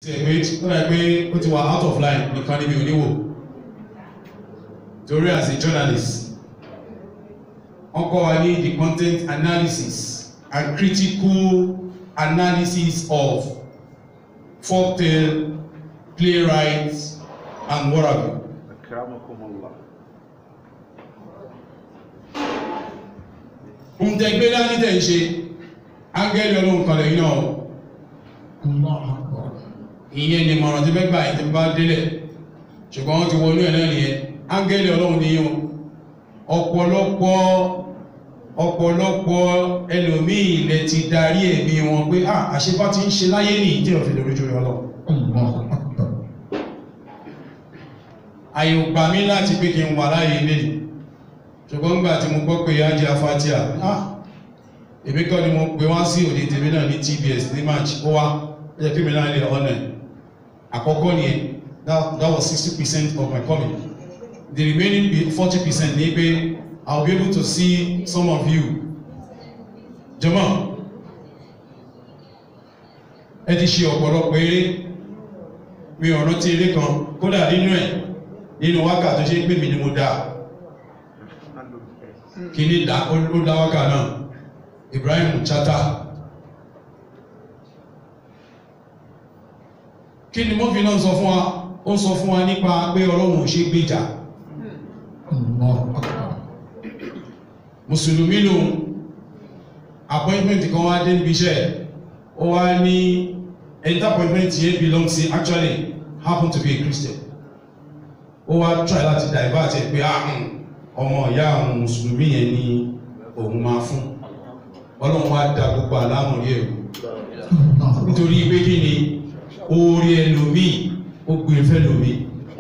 tí ẹ̀ pé ó dà pé ó ti wà out of line nìkan níbi oníwò torí as a journalist wọ́n kọ́ wa ní the content analysis and critical analysis of folktale playwrights and what have you. Akramakumullah. ohun tẹ gbé dání tẹ̀ ń ṣe áńgẹ́lì ọlọ́run kan lẹ́yìn náà o. ìyẹn ni mọ̀ràn tí fẹ́ gbà yìí tí bá délẹ̀ ṣùgbọ́n wọ́n ti wọnú ẹ̀ náà nìyẹn áńgẹ́lì ọlọ́run ni yín o ọ̀pọ̀lọpọ̀ ọ̀pọ̀lọpọ̀ ẹlòmíì lẹ ti darí ẹ̀mí wọn pé à àṣepá ti ń ṣe láyé nìyí tí òfin lórí jùlọ lọ àyè ò gbà mí láti pé kí n wà láyé ilé ṣùgbọ́n nígbà tí mo gbọ́ pé yájí afátíà ah èmi kọ́ ni mo pè wá sí òde tèmi náà ní TBS ní march ó wá ó yẹ kí mi náà lè ọ̀nà ẹ̀ àkọ́kọ́ ni that, that was sixty percent of my coming the remaining forty percent ní pé I will be able to see some of you jọmọ ẹ ti ṣe ọ̀pọ̀lọpọ̀ eré mi ò rántí eré kan kódà nínú ẹ̀ nínú wákà tó ṣe pé mi ni mo dáa kí ní dá ó dá wákà náà Ibrahim Chata kí ni mọ́fí náà sọ fún wa ó sọ fún wa nípa pé Ọlọ́run ò ṣe gbèjà mùsùlùmí lòun appointment kan wá dé níbi iṣẹ́ ó wá ní ẹni tí appointment yẹn belong sí actually happen to be a Christian ó wá try láti divert ẹ pé ah ọmọ ìyá àwọn mùsùlùmí yẹn ni òun máa fún ọlọ́run wá da gbogbo àlámọ̀rí ẹ̀rù nítorí pé kí ni oore ẹlòmíì ó gbé fẹ́ lòmíì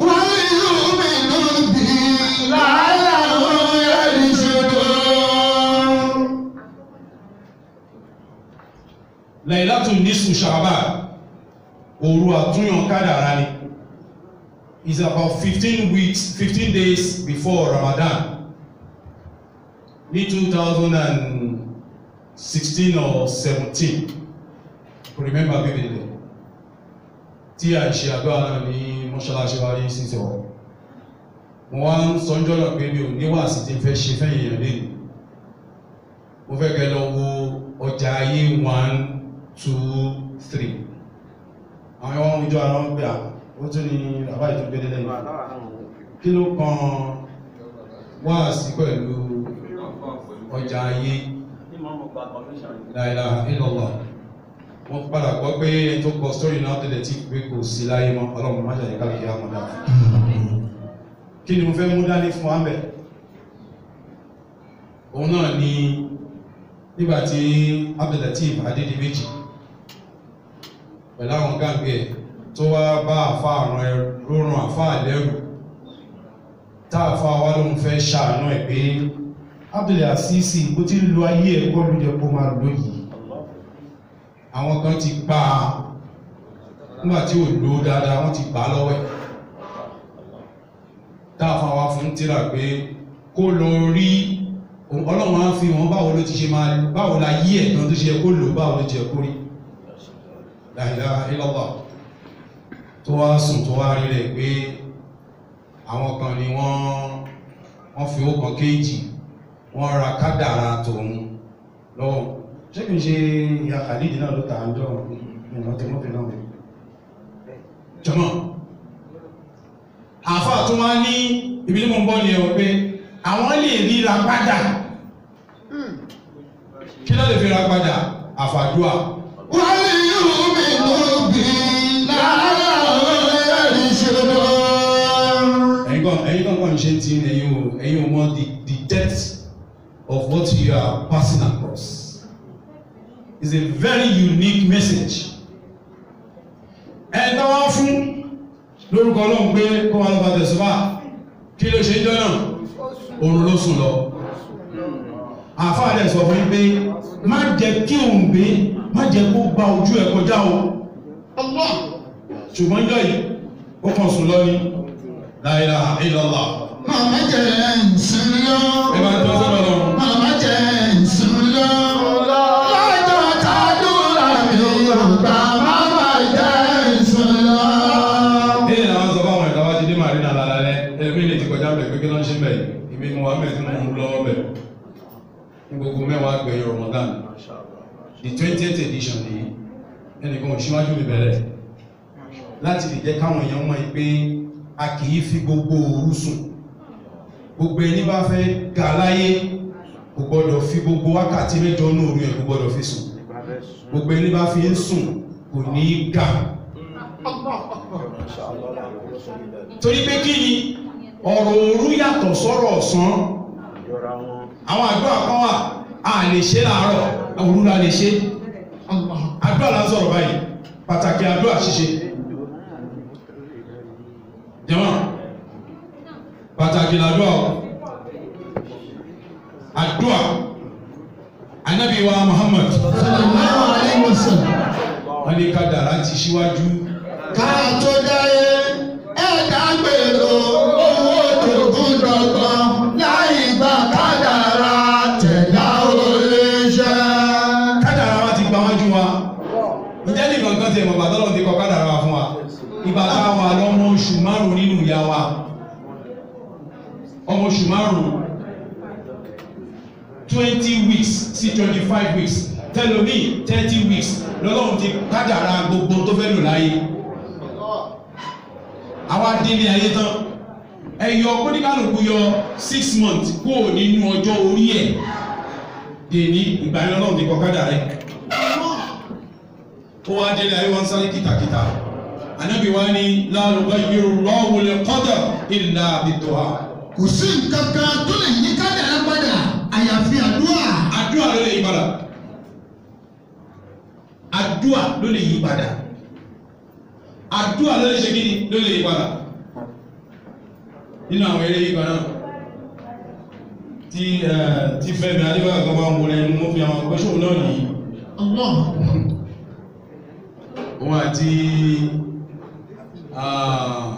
Lailatu nisfu Sha'ban òru àtúnyàn kádàrá ni is about fifteen weeks fifteen days before Ramadan ní two thousand and sixteen or seventeen kò remember vividly tí a ṣe àgbà náà ní mọ́ṣáláṣí wa ní sísè ọ̀ mo wá ń sọ ọjọ́ náà pé mi ò níwà sí ti fẹ́ ṣe fẹ́yìn èèyàn lé mo fẹ́ kẹ́ lọ wo ọjà ayé one two three àwọn ọmọ ìjọ ara wọn gbé à ó tún ní bàbá ìtún gbé délẹ̀ kí ló kan wá sí pẹ̀lú ọjà ayé láìlà ìlọ́lọ́ wọ́n padà gbọ́ pé ẹni tó kọ sórí náà tẹ́lẹ̀ tí pé kò sí láyé mọ́ ọlọ́run má jẹ́ káàkiri àmọ́dá kí ni mo fẹ́ mú dání fún wa bẹ̀ òun náà ni nígbàtí Abdulateef Adédìméjì pẹ̀lú àwọn gáàgbé ẹ̀ tó wá bá àfá àrùn ẹ̀ rórùn àfá àlẹ́rù tá àfá wá lóun fẹ́ ṣàánú ẹ̀ pé Abdulaziz bó ti lo ayé ẹ̀ kọ́ ló jẹ́ kó máa lò yìí àwọn kan ti gbà á nígbà tí ò lò ó dáadáa wọ́n ti gbà á lọ́wọ́ ẹ̀ tá àfá wá fún tíra pé kó lọ rí ọlọ́run á fi wọn báwo ló ti ṣe máa báwo la yí ẹ̀tàn tó ṣe kó lò báwo ló ti ẹ̀kó rí la ilaha illallah tó wá sùn tó wá rí rẹ̀ pé àwọn kan ni wọ́n wọ́n fi ó kan kéèjì wọ́n ra kádàrà tòun lọ́wọ́ ṣé kìí ṣe ìyá kàdídì náà ló tà ń jọ ìrìnà tí wọ́n fi náà wẹ̀ jọmọ́ àfáà tó wá ní ibi tí mo ń bọ́ ni ẹ̀wọ̀ pé àwọn lè ríra padà kí ló lè fi ra padà àfàdúà ẹ̀yin kan ẹ̀yin kan kàn ṣe ti ẹ̀yin o ẹ̀yin o mọ the the depth of what you are passing across is a very unique message ẹ̀ ń tọ́wọ́ fún lórúkọ ọlọ́run pé kó wọn lọ bá tẹ̀síwá kí ló ṣe ń jọ náà oorun ló sùn lọ àfáà dẹ̀ sọ fún pé má jẹ́ kí òun gbé má jẹ́ kó gba ojú ẹ̀ kọjá o ṣùgbọ́n jọ yìí ó kàn sùn lọ ní la ilaha illallah Màmá jẹ́ ǹsìn lọ. ẹ bá tó sọ́dọ̀ lọ Màmá jẹ́ ǹsìn lọ. Lọ́jọ́ tàdúrà mi ò gbà. Màmá jẹ́ ǹsìn ní nàlàlẹ́ ẹlẹ́mí lè ti kọjá bẹ̀ pé kí ló ń ṣe bẹ̀ ìbí mo wà bẹ̀ tí mo ń lọ́wọ́ bẹ̀ ní gbogbo mẹ́wàá gbẹ̀yìn Ramadan the twentieth edition nìyí ẹnìkan ò síwájú mi bẹ̀rẹ̀ láti lè jẹ́ káwọn èèyàn mọ̀ pé a kì í fi gbogbo òru sùn gbogbo ẹni bá fẹ́ ga láyé kò gbọ́dọ̀ fi gbogbo wákàtí mẹ́jọ ní òru ẹ̀ kò gbọ́dọ̀ fi sùn gbogbo ẹni bá fi ń sùn kò ní í ga torí pé kí ni ọ̀rọ̀ òru yàtọ̀ sọ́rọ̀ ọ̀sán àwọn àdúrà kan wà a lè ṣe láàárọ̀ òru la lè ṣe àdúrà la ń sọ̀rọ̀ báyìí pàtàkì àdúrà ṣíṣe jẹ́mọ́ pàtàkì làdúrà o àdúrà anábì wa Muhammad sallallahu alaihi wasallam. wọ́n ní kádàrá ti ṣíwájú ká tó dáyé ẹ̀dá gbèrò owó òjògùn dọ̀gbọ́n láì gba kádàrá tẹ̀dá olè ṣe. kádàrá wa ti gba wájú wa ǹjẹ́ nìkan kan ti ẹ̀mọ̀ bàtọ́ lọ́n ti kọ kádàrá wa fún wa ìgbà táwa lọ́mọ oṣù márùn nínú ìyá wa ọmọ oṣù márùn twenty weeks sí twenty five weeks tẹlomi thirty weeks lọ́lọ́run ti kádàrá gbogbo tó fẹ́ lò láyé àwa délé ayé tán ẹ̀yọ kóníkàlùkù yọ six months kúrò nínú ọjọ́ orí ẹ̀ dèní ìgbà yẹn lọ́lọ́run ti kọ kádàrá ẹ̀ ó wá délé ayé wọn sáré kìtàkìtà ànábì wa ní la yughayyiru Allahu al-qadar illa bid-du'a kò sí nǹkan kan tó lè yí kádàrá padà àyàfi àdúrà. àdúrà ló lè yí padà àdúrà ló lè yí padà àdúrà ló lè ṣe kí ni ló lè yí padà nínú àwọn eré yí padà tí ẹ tí Fẹ́mi Adébáyọ̀ kan bá ń wọlé ẹnu mọ́ fi àwọn akọ́ṣọ́ náà nìyí Allah. òun àti ah,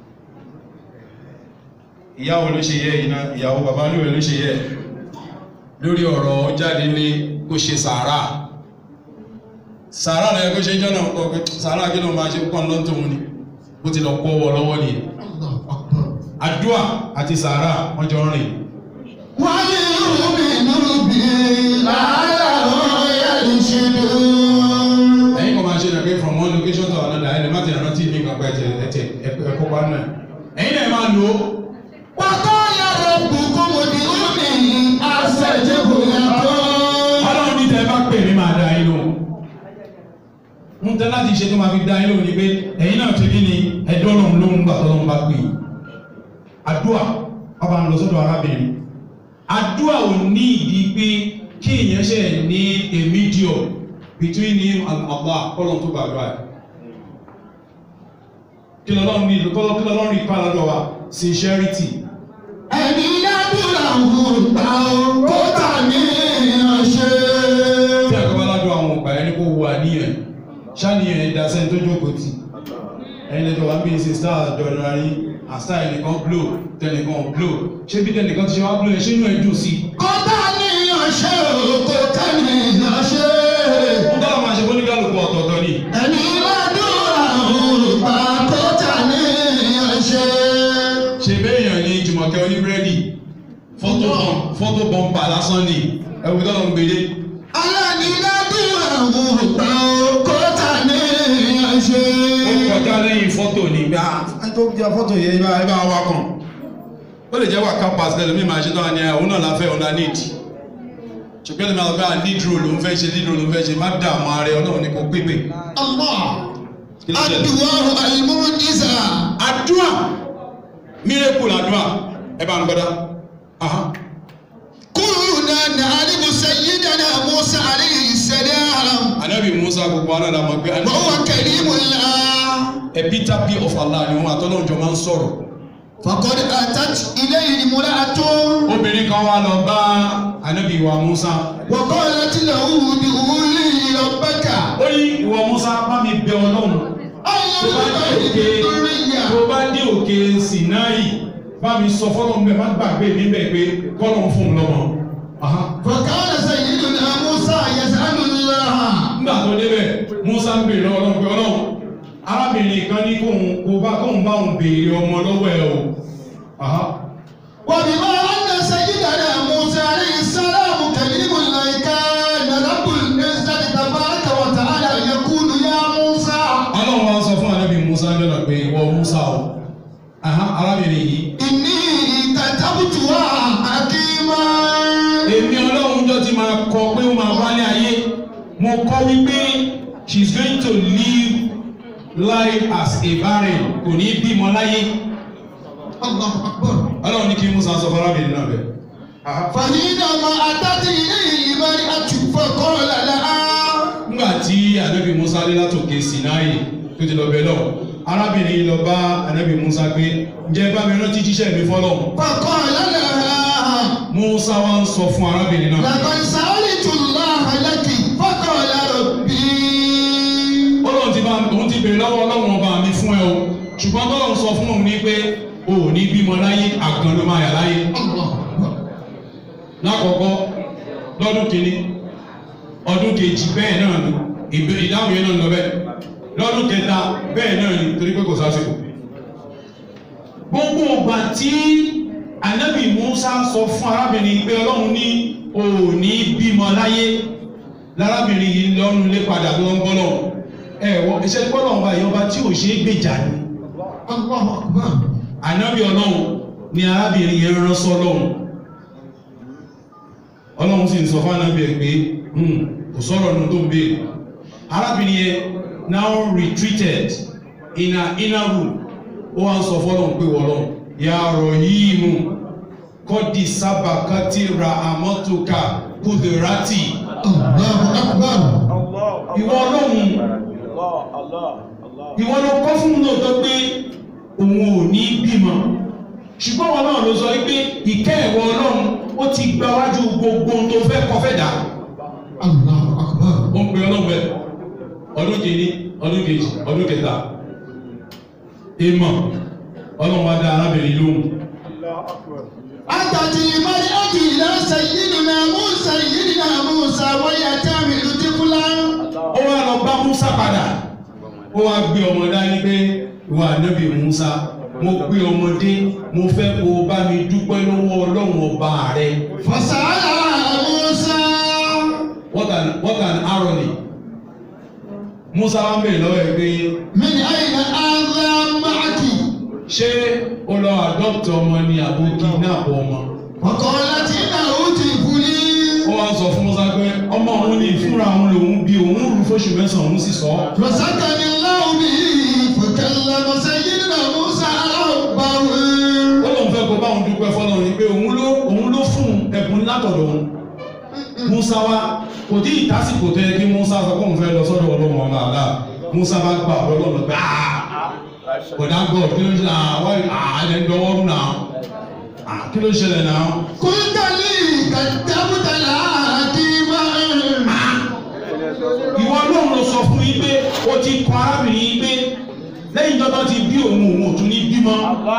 ìyàwó ló ṣe yẹ iná ìyàwó bàbá lóore ló ṣe yẹ lórí ọ̀rọ̀ jáde ní kó ṣe sàárà sàárà lẹ́yìn kó ṣe jọ́nà ọkọ̀ pé sàárà kí ló máa ṣe pọ́n lọ́n tóun ni bó ti lọ kó wọ lọ́wọ́ ni Allahu Akbar. àdúà àti sàárà wọ́n jọ ń rìn wáyé omi nínú bí làálà ọ̀yà ìṣèlú. ẹ̀yin kan máa ṣe dàgbé from one location to another ẹni má ti rántí ní ìgbàgbọ́ ẹ̀tẹ̀ ẹ̀tẹ̀ ẹ̀kọ́ pa náà ẹ̀yin náà máa lò ó وقال ربكم ادعوني استجب لكم ọlọ́run ní tẹ́ bá pè mí máa dá yín lóhùn ń tẹ́ láti ṣe tó máa fi dá yín lóhùn ni pé ẹ̀yin náà ti kí ni ẹ̀dọ́ lòun lóhùn gbà tó lóhùn bá pè é àdúà ọba ń lọ sọ́dọ̀ arábìnrin àdúà ò ní ìdí pé kí èèyàn ṣe ní a medium between him and Allah kọ́lọ́n tó gbàdúrà ẹ̀ kí lọ́lọ́run ní kọ́lọ́ kí lọ́lọ́run rí pa lọ́dọ̀ wa sincerity ẹni ládùúrà wò gbà ó kó tà ní ọṣẹ. tí ẹ̀kọ́ bá ládùn àwọn ọgbà ẹni kó wo àníyàn ṣáníyàn ẹ̀dá sẹ́ni tó jókòó tì ẹni lẹ́jọ́ wá bí i ṣe star jọ̀nà rí àṣà ẹnìkan blow tẹnìkan blow ṣé bí tẹnìkan ti ṣe wá blow ẹ ṣé inú ẹ dùn sí i. kó tà ní ọṣẹ o kó tà ní ọṣẹ. ń tọ́lá máa ṣe fún oníkálukú ọ̀tọ̀ọ̀tọ̀ ni ẹni ládùúrà wò gbà kó tà ní ọṣẹ. ṣe béèyàn ní Jùmọ̀kẹ́ oníbírẹ́dì fọ́tò bọ̀m fọ́tò bọ̀m̀pà lásán ni ẹ̀wù tọ́lọ̀ ń gbélé aláàní ládùúrà wò gbà ó kó tà ní ọṣẹ. ó kọjá lẹ́yìn fọ́tò ní gbà á tó jẹ́ fọ́tò yẹn bá ẹ bá wá kàn ó lè jẹ́ wà campus lẹ́nu mi máa ṣe tán ni òun náà la fẹ́ ọ̀nà need ṣùgbọ́n ẹni máa lọ bá lead role ló ń fẹ́ ṣe lead role ló ń fẹ́ ṣe má dààmú ààrẹ ọlọ́run ní kò pépè Allah. Kí ló ṣẹlẹ̀? Aduwaru alimujiza. àdúrà miracle àdúrà ẹ bá ń gbọ́dá aha Kuluna na'alimu sayyidana Musa alayhi salam. anabi musa gbogbo aná la mọ̀ pé Wa huwa kalimullah. epitaphy of allah ni wọn àtọ́lọ́run jọ máa ń sọ̀rọ̀ Faqad atat ilayhi imra'atun. obìnrin kan wá lọ bá anabi wa musa Wa qalat lahu ud'uli rabbaka. ó ní ìwọ musa bá mi bẹ ọlọ́run tó bá dé òkè tó bá dé òkè sinai bá mi sọ fọlọ́n bẹ́ẹ̀ má gbàgbé mi bẹ́ẹ̀ pé kọ́lọ́n fún un lọ́mọ. Aha. فكان سيدنا موسى يسأل الله nígbà tó débẹ̀ musa ń bèrè lọ́wọ́ ọlọ́run pé ọlọ́run arábìnrin kan ní kóun kó bá kóun bá òun béèrè ọmọ lọ́wọ́ ẹ o Aha. وبما أن سيدنا موسى عليه السلام كليم الله كان رب العزة تبارك وتعالى يقول يا موسى ọlọ́run wa sọ fún anábì musa jọ́nà pé ìwọ musa o Aha, arábìnrin yìí إني كتبتها حكيما èmi ọlọ́run jọ ti máa kọ pé ó máa wálé ayé mo kọ wípé she is going to live life as a barren kò ní bímọ láyé الله أكبر ọlọ́run ní kí musa sọ fún arábìnrin náà bẹ́ẹ̀. Aha. فحينما أتت إليه المرأة فقال لها nígbà tí anabi musa dé látòkè sinai tó ti lọ bẹ lọ arábìnrin lọ bá anabi musa pé ǹjẹ́ bá mi rántí jíṣẹ́ mi fọ́lọ́ فقال لها musa wá ń sọ fún arábìnrin náà لقد سألت الله لك فقال ربي ọlọ́run ti bá òun ti bèrè lọ́wọ́ ọlọ́run ọba mi fún ẹ o ṣùgbọ́n tọ́lọ́run sọ fún òun ní pé o ò ní bímọ láyé àgàn ló máa yà láyé الله أكبر lákọ̀ọ́kọ́ lọ́dún kìíní ọdún kejì bẹ́ẹ̀ náà ni ìbé- ìdáhùn yẹn náà lọ bẹ́ẹ̀ lọ́dún kẹta bẹ́ẹ̀ náà ni torí pé kò sásìkò gbogbo ìgbà tí anabi musa sọ fún arábìnrin pé ọlọ́run ní o ò ní bímọ láyé lárábìnrin yìí lọ́nu lé padà tó ń gbọ́nà ẹ wọ iṣẹ́ gbọ́nà ọba ìyọba tí ò ṣe é gbèjà ni الله أكبر anabi ọlọ́run ni arábìnrin yẹn rán sọ́lọ́run ọlọ́run sì ń sọ fún anabi ẹ̀ pé "Hmm, kò sọ̀rọ̀ nù tó ń béèrè arábìnrin yẹn now retreated in her inner room ó wá ń sọ fọ́lọ́run pé wọ́lọ́run ya Rahimu kọ́dí sábàkátì ra àmọ́tòkà kùdìrátì الله أكبر ìwọ ọlọ́run ìwọ ló kọ́ fún lóòótọ́ pé òun ò ní bímọ ṣùgbọ́n wọn náà ló sọ pé ìkẹ́ ẹ̀wọ̀ ọlọ́run ó ti gba wájú gbogbo ohun tó fẹ́ kọ́ fẹ́ dà الله أكبر ó ń pe ọlọ́run bẹ́ẹ̀ ọdún kìíní ọdún kejì ọdún kẹta ìmọ̀ ọlọ́run wá dá arábìnrin lóhùn أتت المرأة إلى سيدنا موسى سيدنا موسى وهي تحمل طفلا ó wá lọ bá Musa padà ó wá gbé ọmọ dání pé ìwà ànábì Musa mo gbé ọmọdé mo fẹ́ kó o bá mi dúpẹ́ lọ́wọ́ ọlọ́run ọba rẹ فسألها موسى what an what an irony Musa wá ń bèèrè lọ́wọ́ ẹ pé من أين هذا معك؟ ṣé o lọ adopt ọmọ ni àbò kidnap ọmọ فقالت إنه طفلي ó wá sọ fún Musa pé ọmọ òun ní ìfúnra òun lòun bí òun rú fóṣù mẹ́sàn-án òun sì sọ ọ́. فسكن الله به فكلم سيدنا موسى ربه ó lóun fẹ́ kó báwọn dúpẹ́ fọlọ́run ni pé òun ló òun ló fún ẹ̀bùn látọ̀dọ̀ òun Musa wa kò tí ì tásìkò tó yẹ kí Musa sọ pé òun fẹ́ lọ sọ́dọ̀ ọlọ́run ọba àlá Musa bá gbà ọlọ́run gbà á kódà God kí ló ń ṣe náà wáyé àá ẹ̀ ń dọwọ́ rú náà Ah, kí ló ń ṣẹlẹ̀ náà قلت لي كتبت الحكيمة ìwọ ọlọ́run ló sọ fún yín pé ó ti kọ arábìnrin yín pé lẹ́yìn tó bá ti bí òun òun ò tún ní bímọ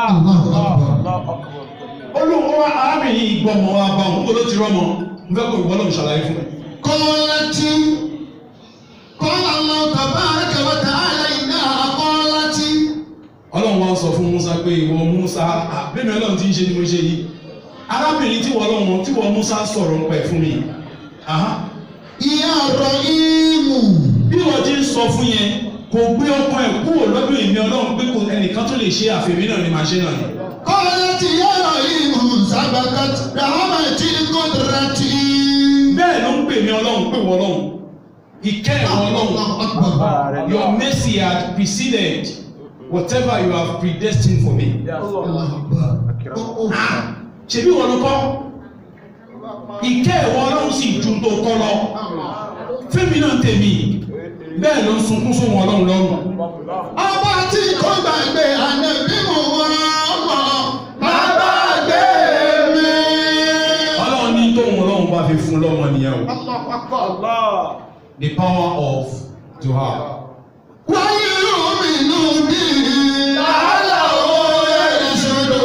olóhùn wa arábìnrin yìí gbọ́ ọmọ wa bá òun kó ló ti rọ́mọ n fẹ́ kó ìwọ ọlọ́run ṣàlàyé fún mi. قالت قال الله تبارك وتعالى إنها قالت ọlọ́run wa sọ fún Musa pé ìwọ Musa bẹ́ẹ̀ni ọlọ́run ti ń ṣe ni mo ṣe yìí arábìnrin tí wọ́n ọlọ́run tí wọ́n Musa sọ̀rọ̀ ń pẹ̀ fún mi Aha. يا رحيم bí wọ́n ti ń sọ fún yẹn kò gbé ọkàn ẹ̀ kúrò lọ́dún èmi ọlọ́run pé kò ẹnìkan tó lè ṣe àfẹ́mí náà ni màá ṣe náà ni. قالت يا رحيم سبقت رحمتي قدرتي bẹ́ẹ̀ ló ń pè mí ọlọ́run pé wọ́n ọlọ́run ìkẹ́ ìwọ ọlọ́run الله أكبر your mercy had preceded whatever you have predestined for me. الله أكبر ṣebí wọn ló kọ́ ìkẹ́ ìwọ ọlọ́run sì ju tó kọ́ lọ fẹ́mi náà tèmi bẹ́ẹ̀ ló ń sunkún sóhun ọlọ́run lọ́rùn ọba tí kò gbàgbé ànábì mú wọn mọ bàbá gbé mi. ọlọ́run ní tóhun ọlọ́run bá fi fún lọ́mọ nìyẹn o the power of duha wáyé omi inú bí làálà òye ìṣòro.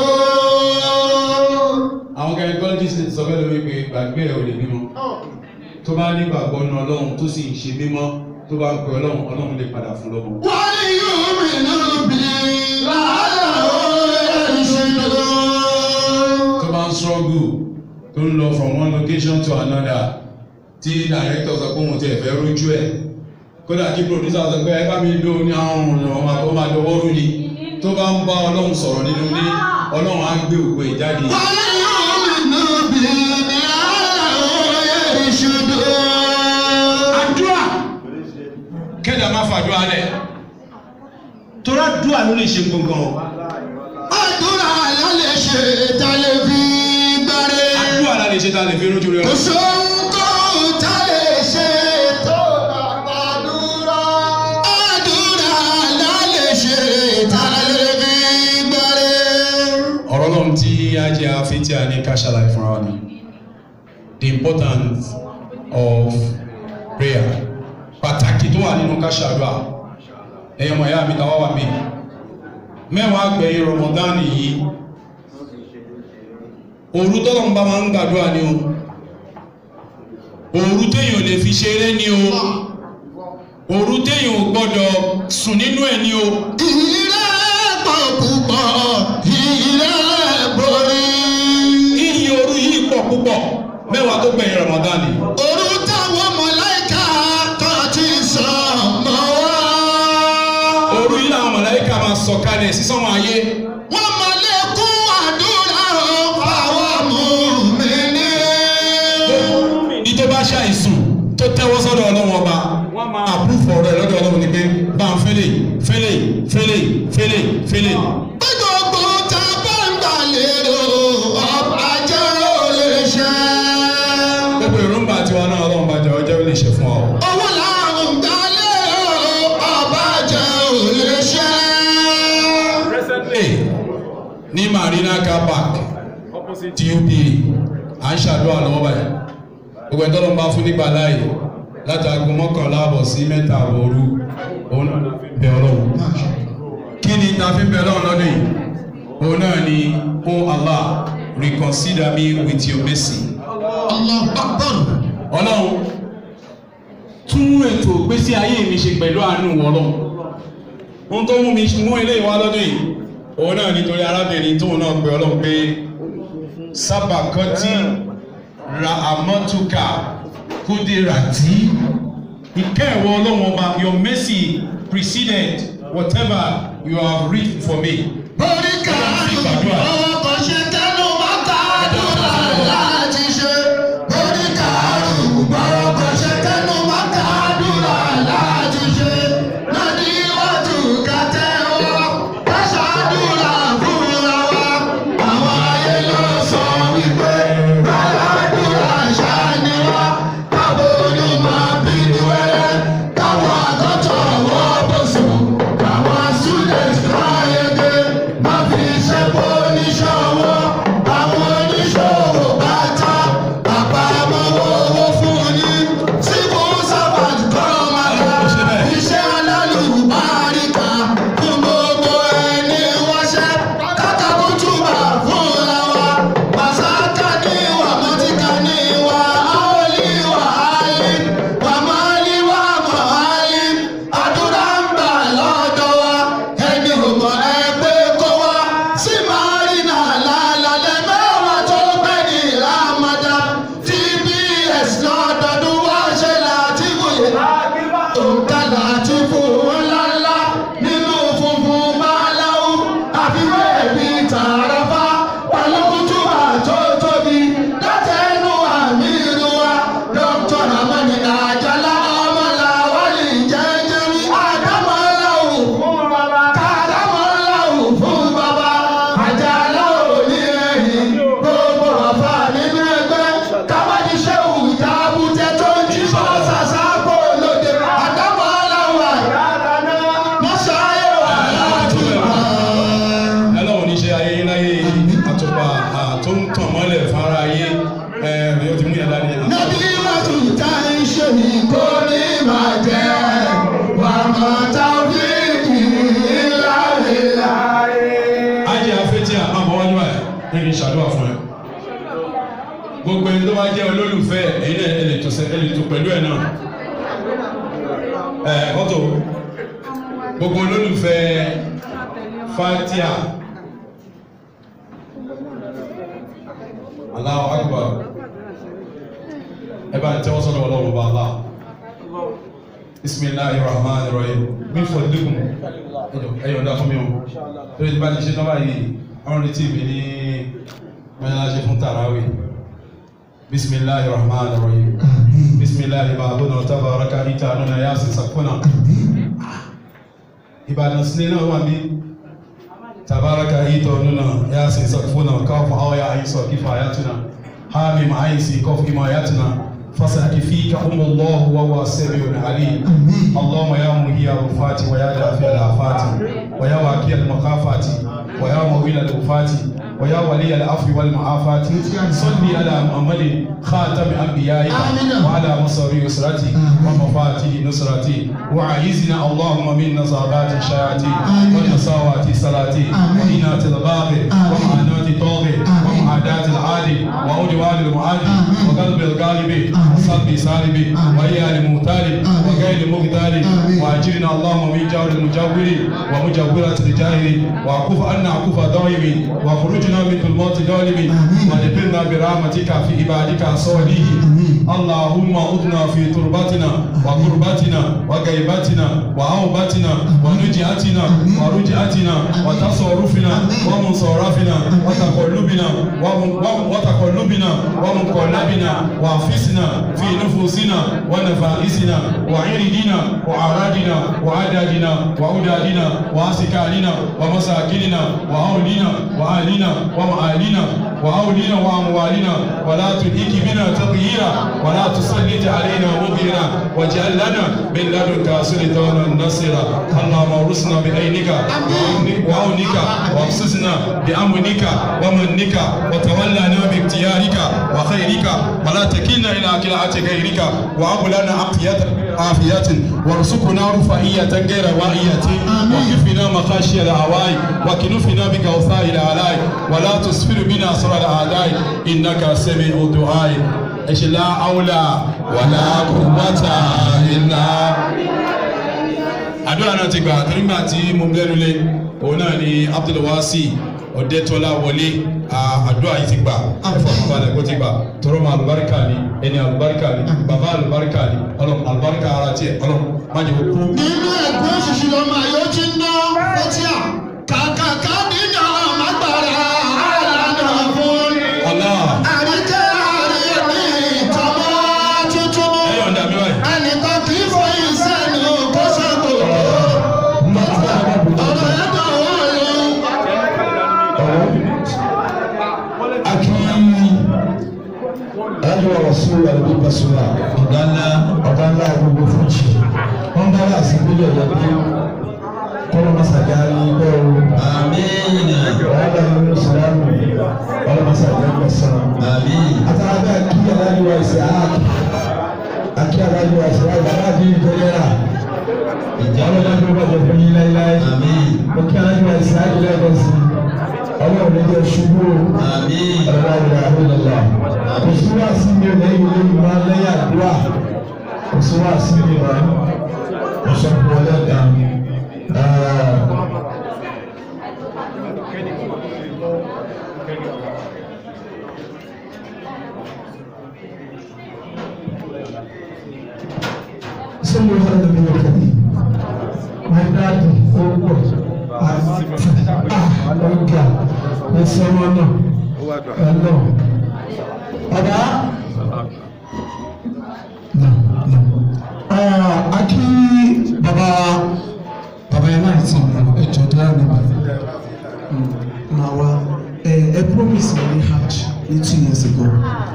àwọn gynecologist ti sọ fẹ́ lómi pé gbàgbé ẹ̀ ò lè bímọ tó bá ní gbàgbọ́ ní ọlọ́run tó sì ń ṣe mímọ́ tó tó bá ń pè ọlọ́run ọlọ́run lè padà fún lọ́mọ. وليؤمنوا بي لعلهم يرشدون tó bá ń struggle tó ń lọ from one location to another tí director sọ pé òun ti ẹ̀fẹ́ rójú ẹ̀ kódà kí producer sọ pé ẹ bá mi lo ní àwọn ọ̀nà ọmọ máa dọwọ́ rú ni tó bá ń bá ọlọ́run sọ̀rọ̀ nínú ilé ọlọ́run á gbé ògo ìjáde. وليؤمنوا بي لعلهم يرشدون àdúrà kẹ́dà má fàdúrà lẹ̀ torá dúà ló lè ṣe gbọ̀ngàn àdúrà lálẹ́ ṣe tálẹ́ fi gbáre. àdúrà la lè ṣe ta lè fi rójú rẹ kò sóhun tó tálẹ́ ṣe tó àgbàdúrà. àdúrà lálẹ́ ṣe tálẹ́ fi gbáre. ọ̀rọ̀ náà tí a jẹ́ afẹ́tí a ní ká ṣàlàyé fúnra wa ni the importance of prayer pàtàkì tó wà nínú ká ṣàdúrà ẹ̀yọ́ mọ̀ ẹ̀yà mi tàwa wà mí mẹ́wàá gbẹ̀yìn Ramadan yìí òru tọ́lọ̀ ń bá máa ń gbàdúrà ni o òru téèyàn ò lè fi ṣeré ni o òru téèyàn ò gbọ́dọ̀ sùn nínú ẹ̀ ni o ìrẹ́ pọ̀ púpọ̀ ìrẹ́ borí. iyì òru yìí pọ̀ púpọ̀ mẹ́wàá tó gbẹ̀yìn Ramadan ni. Òru táwọn mọ̀láìkà kan ti sàn mọ́ wá. òru yìí làwọn mọ̀láyíkà máa sọ kalẹ̀ sí sánmọ̀ ayé Wọ́n máa lékún àdúrà o fáwọn mùmínì. ní tó bá ṣàìsùn tó tẹ́wọ́ sọ́dọ̀ ọlọ́wọ́n ọba wọ́n máa àpúfọ̀ rẹ̀ lọ́dọ̀ ọlọ́wọ́n ni pé bá ń fẹ́lẹ̀ fẹ́lẹ̀ fẹ́lẹ̀ fẹ́lẹ̀ fẹ́lẹ̀. Bí gbogbo ta bá ń gbà lérò, ọba jẹ́ ó lè ṣe. gbogbo èròǹgbà tiwa náà ọlọ́run bá jẹ ọjọ́ lè ṣe fún ọ. Owó làwọn ń gbà lérò, ọba jẹ́ ó lè ṣe. presently ní marina car park tup à ń ṣàdúrà lọ́wọ́ báyìí gbogbo ẹ̀dọ́ ló ń bá fún nígbà láàyè láti aago mọ́kànlá àbọ̀ sí mẹ́ta àbọ̀ òru òun náà bẹ ọlọ́run kí ni ta fi bẹ ọlọ́run lọ́dún yìí òun náà ni oh Allah reconsider me with your mercy Allah Akbar. ọlọ́run tún ètò ìgbésí ayé mi ṣe pẹ̀lú àánú ọlọ́run ohun tó mú mi mú ilé ìwà lọ́dún yìí òun náà nítorí arábìnrin tóun náà pe ọlọ́run pé sábàkọ́tì ra àmọ́túkà kúdìrátì ìkẹ́ ẹ̀wọ̀ ọlọ́run ọba your mercy preceded whatever you have written for me. Orí kàánù ọwọ́ kan ṣe tẹnu máa ká àdúrà láti ṣe. Orí kàánù ọwọ́ kan ṣe tẹnu máa ká àdúrà láti ṣe. Lọ́dí iwájú kàtẹ́ wa, ká ṣàdúrà fúnra wa. Àwọn ayé ló sọ wípé aládùúrà ṣáni wa. Káwọn onímọ̀ bíi wẹ́rẹ́, káwọn àgọ́tọ̀ wọ́ bọ̀sùn, káwọn students kọ́ yege. Má fi ṣe bó oníṣòwò, àwọn oníṣòwò bá ta. Àpamọ́ owó fún yín, civil servant kọ́ máa ga. Iṣẹ́ alálùbáríkà fún gbogbo ẹni wáṣẹ́. Kátàkù túbà fúnra wa. Màsáká ní ìwà, mọ́tíkà ní ìwà, áólì wà áyí. Wàmálí wà mọ̀ áyí. Àdúrà ń gbà lọ́dọ̀ wa. Ẹni ò mọ̀ ẹgbẹ́ kó wá. Sí Márínà lálálẹ́ mẹ́wàá tó pẹ́ ní Rámádà. TBS lọ́dọọdún wá ṣe láti wòye òǹkàlà àti fòwò ńláńlá nínú funfun máláwú àfiwé ẹ̀mí tààràfà pàlọ́kùtùbà tó tóbi látẹnu àmì ìlú wa dr ramani àjàlá ọmọlàwálì jẹjẹrì àdámọ́láwù fún bàbá kàdámọ́láwù fún bàbá àjàlá òní ẹ̀yìn gbogbo àfà nínú ẹgbẹ́ káwádìí ṣéwù ìdábùtẹ́ tó ń jí bọ́ sàṣàpọ̀ lóde àdámọ́láwù àyàlánà mọ́ṣáyé wà láti wà. ẹlọ́run ní ṣe ayé yín láyé àtùpà tó ń tàn mọ́lẹ̀ fara ayé ẹ̀ ẹ̀ yóò ti mú yàrá ní àná. Nàbí Màtú tá ń ṣe ní kó ní máa jẹ́ wà mọ́ tábìlì ìlàlẹ̀. ajé afẹ́tí àmọ́ wájú ẹ̀ nínú ìṣàdúrà fún ẹ. gbogbo ẹni tó bá jẹ́ olólùfẹ́ ẹ̀yin náà ẹ lè tó sẹ ẹ lè tó pẹ̀lú ẹ̀ náà. ẹ gbogbo olólùfẹ́ fatia Allahu Akbar ẹ bá ń tẹ́wọ́ sọ́dọ̀ ọlọ́run bá Allah bisimilahi rahman rahim min fọdùkùn ẹyọ ọdá fún mi o tó yẹ bá ti ṣe nọ́mbà yìí ọ̀run retí mi ní mẹ́láṣẹ fún tàràwì bisimilahi rahman rahim bisimilahi bàbúnà tabaraka ìta nuna yasi sakuna ìbàdàn sílẹ̀ náà wà mí tabaraka ìta nuna yasi sakuna káfọ àwọn ya àyíṣọ kífà ayatuna hami ma àyíṣi kọfù ìmọ̀ ayatuna فسيكفيك أم الله وهو السميع العليم اللهم يا مهي الرفات ويا دافع الآفات ويا واقي المخافات ويا مويل الوفات ويا ولي العفو والمعافاة صل على محمد خاتم أنبيائك وعلى مصر يسرتي ومفاتيح نصرتي وعيزنا اللهم من نصابات الشياطين ونصاوات صلاتي وإنات الباغي ومعاناة الطاغي ومعاداة العادي وعدوان المعادي وقلب الغالب وصلب سالب وهي المغتال وغير المغتال واجرنا اللهم من جور المجور ومجورة الجاهل وعكف عنا عكف ضائم وخرجنا من ظلمات ظالم ودفنا برحمتك في عبادك الصالحين اللهم اذنا في تربتنا وقربتنا وغيبتنا وعوبتنا ونجعتنا ورجعتنا وتصرفنا ومنصرفنا وتقلبنا وتقلبنا ومنقلبنا وانفسنا في نفوسنا ونفائسنا وعردنا وأعراضنا وعددنا وأودادنا وأسكالنا ومساكننا وأولنا وأهلنا ومآلنا وأولنا وأموالنا ولا تلهك بنا تغييرا ولا تسلط علينا مغيرا واجعل لنا من لدنك سلطانا نصيرا اللهم ارسنا بعينك وعونك وابصصنا بأمنك ومنك وتولنا باختيارك وخيرك ولا تكلنا إلى كلاعة غيرك وهب لنا عافية عافية وارزقنا رفاهية غير واهية وكفنا مخاشي الهواء وكنفنا بكوثاء الآلاء ولا تسفر بنا أسرار الأعداء إنك سميع الدعاء إيش لا أولى ولا قوة إلا àdúrà náà ti gbà nígbà tí mo lẹ́nu lé òun náà ni Abdulwasi Ọ̀dẹ́tọ́lá wọlé àdúrà yìí ti gbà ẹ̀fọ́ àbálẹ̀ kó ti gbà tọrọ ma àlùbáríkà ni ẹni àlùbáríkà ni bàbá àlùbáríkà ni ọlọ́run àlùbáríkà ara tiẹ̀ ọlọ́run má jẹ́ kó kú. nínú ẹ̀gbọ́n òṣìṣẹ́ lọ́mọ ayé ti ń ná fẹ́tíà kàkàkà nínú àmàgbára àlànà fún Allah àríkẹ́ àríyànní ìtọ́mọ́ tuntun ẹ yọ̀ǹda mi báyìí. ẹnìkan kì í fọ ìsẹ́nu kó sẹ́kù ọ̀rọ̀ ẹ̀dọ̀ wọ̀ ló. aki ẹni ọ̀rọ̀ sí ẹbí bẹsùlá ọ̀gá ńlá ọ̀gá ńlá gbogbo fúnjì wọn bá wà sí ìpínlẹ̀ ọ̀yọ́ pé kọlọ masaja ní bẹ́ẹ̀ o Amina. wàhálà nínú ìsìlámù kọlọ masaja ń bẹsàn. Amin. àtàwọn akí aláàjúwa ìsìn áàkì akí aláàjúwa ìsìn áàkì aláàjì ìjọyẹra ìjà ọlọ́dún tó bàjẹ́ fún yín láíláí Amin. mo kí aláàjúwa ìsìn áàkì lẹ́ẹ̀kan sí ọlọ́run ní jẹ́ ṣubú o. Amin. kò sí wá sí mi ò lẹ́yìn olóyún máa lẹ́yìn àdúrà kò sí wá sí mi máa kò sọ fún ọlẹ́dà sọ́mu ọ̀hún ẹ̀dùn ní ọ̀kadì my dad ó pọ̀ ọ̀gá ẹ̀sẹ̀ wọn náà ẹ̀lọ́ ọ̀dà akí baba baba yẹn náà ti mú ẹjọ tó yàrá nípa na wa ẹ ẹ promise me hajj ní two years ago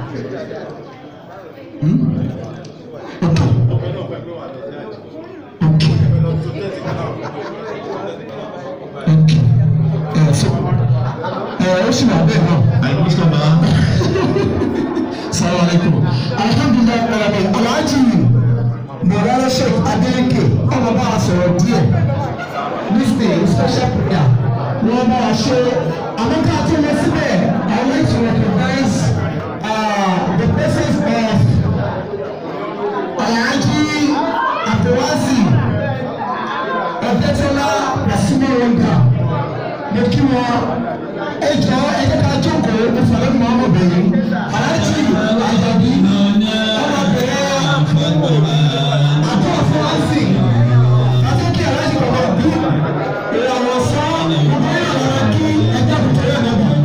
hmm? okay okay okay ẹ so ẹ ó sì wà bẹ́ẹ̀ náà. Àìkú sábà. Salaam alaikum. Alhamdulilayi ọ̀rọ̀ Alhaji Mọ̀lára Sheikh Adeleke ọmọ bá a sọ̀rọ̀ díẹ̀ nísìnyí special prayer wọ́n bá a ṣe àwọn ká tó lọ síbẹ̀ I want to recognize uh, the presence of Alhaji Abdulwasi Ọ̀dẹ́tọ́lá mo kí wọn ẹ jọ ẹ jẹ́ ká jókòó mo fọlẹ́ mọ́ ọmọbìnrin aláàjì àjàbí ọmọbìnrin àbọ̀ fúnwásì àtúnkì aláàjì bàbá bí ìràwọ̀ sọ gbogbo yẹn lọ́wọ́ kí ẹjẹ́ kùtù yẹn náà bọ̀.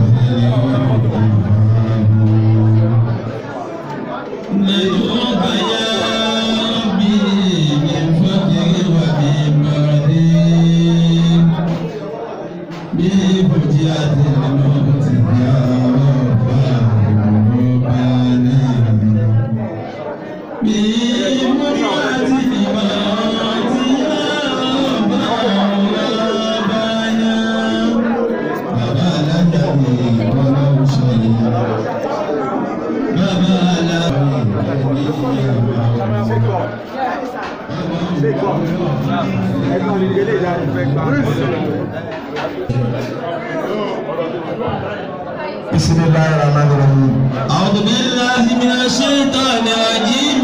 bisimilayi rahman rahim. أعوذ بالله من الشيطان الرجيم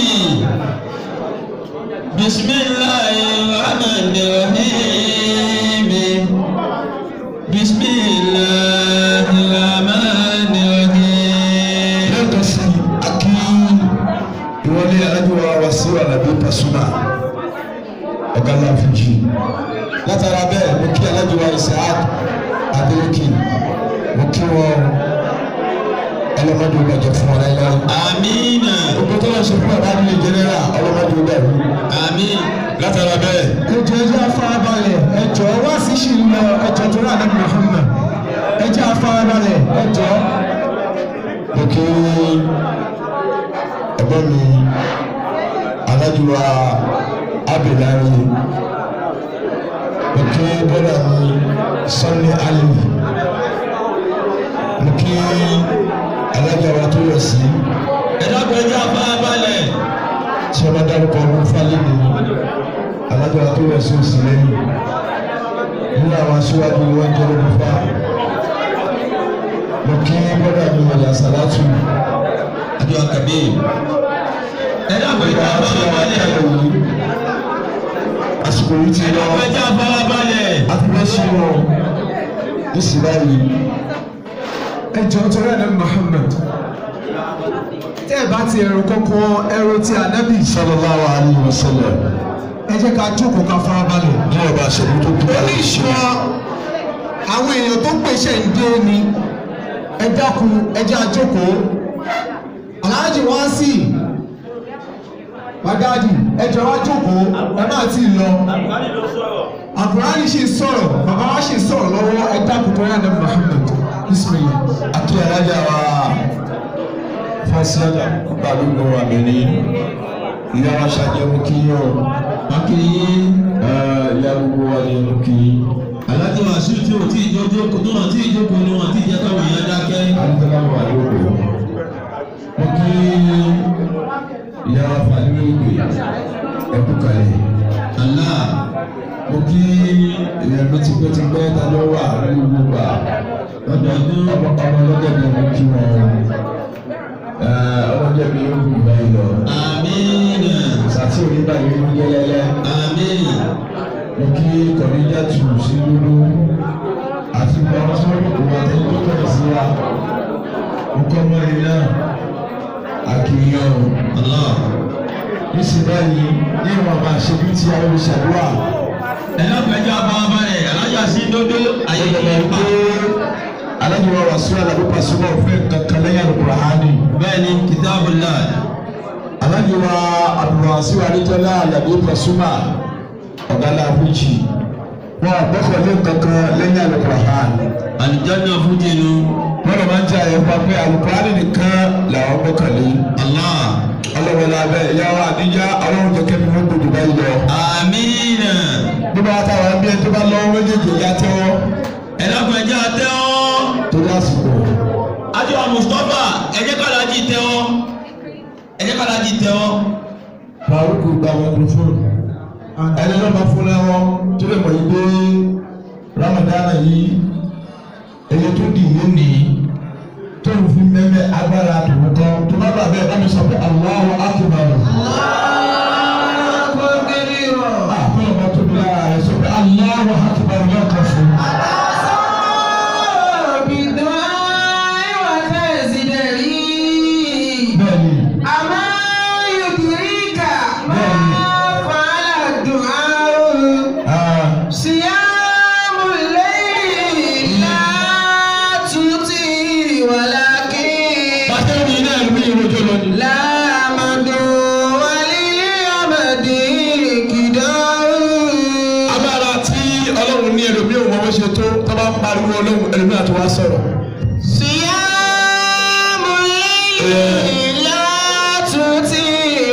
بسم الله الرحمن الرحيم بسم الله الرحمن الرحيم lẹ́ẹ̀kan sí akí ìwọlé alájọwà wàsíù alábí pasuma ọ̀gá láfíjì látara bẹ́ẹ̀ mo kí alájọwà isaac adéwìkì mo kí wọn ọlọ́mọdé ìgbàjọ fún wọn láyé آمين gbogbo tó lọ ṣe fún bàbá nílé jẹnẹra ọlọ́mọdé ìgbàjọ. آمين látara bẹ́ẹ̀. ẹjọ́ ẹjọ́ afárabalẹ̀ ẹjọ́ wá sí ṣì ń lọ ẹjọ́ tó rà ní Muhammad ẹjọ́ afárabalẹ̀ ẹjọ́. mo kí ẹ̀gbọ́n mi alájùwà abdullahi mo kí bọ́dà mi Sanni Ali mo kí alájàwà tó yọ sí ẹ̀dá pẹ̀jọ́ àbábalẹ̀ tí wọ́n bá dárúkọ ọdún fálẹ́ nìyí alájọ tó yẹ sí òsì lẹ́yìn nínú àwọn aṣíwájú wọn jẹ́ lórí fa mo kí bọ́dà mi wọ̀nyí àsálàtù àjọ àkàbí ẹ̀dá pẹ̀jọ́ ìgbà tí wọ́n wá àbábalẹ̀ kẹ́lẹ̀ yìí àsìkò yìí ti lọ pẹ̀jọ́ àbábalẹ̀ àti bẹ́ẹ̀ ṣe wọn nísì báyìí ẹ jọ torí ẹ̀dá Muhammad tẹ́ ẹ bá ti ẹ̀rọ kọ́kọ́ ẹ̀rọ ti ànábì sallallahu alaihi wasallam ẹ jẹ́ ká jókòó ká farabalẹ̀. ní ọba àṣẹ̀lú tó kú báyìí ṣe. àwọn èèyàn tó pèsè ń dé ni ẹ dákun ẹ jẹ́ àjókòó. aláàjì wá sí bàdáàdì ẹ jẹ́ wá jókòó ẹ má ti lọ. àkùránì ṣe sọ̀rọ̀ bàbá wa ṣe sọ̀rọ̀ lọ́wọ́ ẹ dákun tó yà ní Muhammad bismillah. àti alájà wa fásilájà balùwẹ̀ wà mí ní ìyá wa ṣàjẹmú kí yín o akínyí ìyá gbogbo wa ni mo kì í. alájọ àṣírí tí o tí ì jókòó tó wọn tí ì jókòó ni wọn tí ì jẹ́ káwọn èèyàn dákẹ́. alùpùpù wà lóko. mo kí ìyá wa fàlẹ́ ìgbè ẹ̀kú kalẹ̀. Allah mo kí ìyẹn mi tipẹ́tipẹ́ ta ló wà ní gbogbo à. ọdọọdún ọmọ ọmọ ọlọ́jẹ̀bi mo kí wọn. ọlọ́jẹ̀bi yóò kú báyìí lọ. àmín sàtì oníbàyìí ló ń yẹlẹlẹ. àmín mo kí kọ̀níjà tù sí lúlú àti gbogbo àwọn tí wọ́n lò kó wa tẹ́lẹ̀ tó tẹ̀lé sí wa mo kọ́ mọ́rin náà àkìyàn o Allah níṣẹ́ báyìí ní ìwọ̀n bá ṣe bí ti àwọn olùṣàdúrà ẹ̀dá pẹ̀jọ́ àbábalẹ̀ alájà sí dódó ayé ayẹyẹ ìyẹn pa. pé alájọ wa wà sórí àlàbí pàṣípà òfin kankan lẹ́yìn àlùkùránì bẹ́ẹ̀ ni kitabullah alájọ wa abdulwasiu adéjọlá àlàbí pàṣípà ọ̀gá làbújì wọn àgbẹ̀kọ̀lé kankan lẹ́yìn àlùkùránì. alìjáná fújìnnú wọ́n lè máa ń jẹ́ àyẹ̀fọ́ pé alukóraní nìkan làwọn gbọ́kànlé. Allah ọlọ́wọ́lá bẹ́ẹ̀ ìyá wa àdíjá ọlọ́run jẹ́ kẹ́mi wọ́n gbòdò báyìí lọ. àmín bí wọ́n ta wà bí ẹni tó bá lọ́wọ́ méjèèjì ìyá tẹ́wọ́ ẹ̀dá pẹ̀jọ́ àtẹ́wọ́ torí àsìkò. àjọ Mustapha ẹ̀jẹ̀ kàlájì tẹ́wọ́ ẹ̀jẹ̀ kàlájì tẹ́wọ́ Faruku gba microphone. ẹni náà máa fún lẹ́wọ́ tó lè mọ̀ yìí pé Ramadan yìí èyí tó dì ní nìyí tó ń fi mẹ́mẹ́ agbára tòun kan tó bá bàbá ẹ̀ bá mi sọ pé Allahu Akbar. àpẹẹrẹ ọmọ tó bí lára rẹ̀ sọ pé Allahu Akbar lọ́kàn fún. bó ṣe tó tó bá ń pariwo ọlọ́run ẹlòmíràn tó wá sọ̀rọ̀. صيام الليل لا تطيع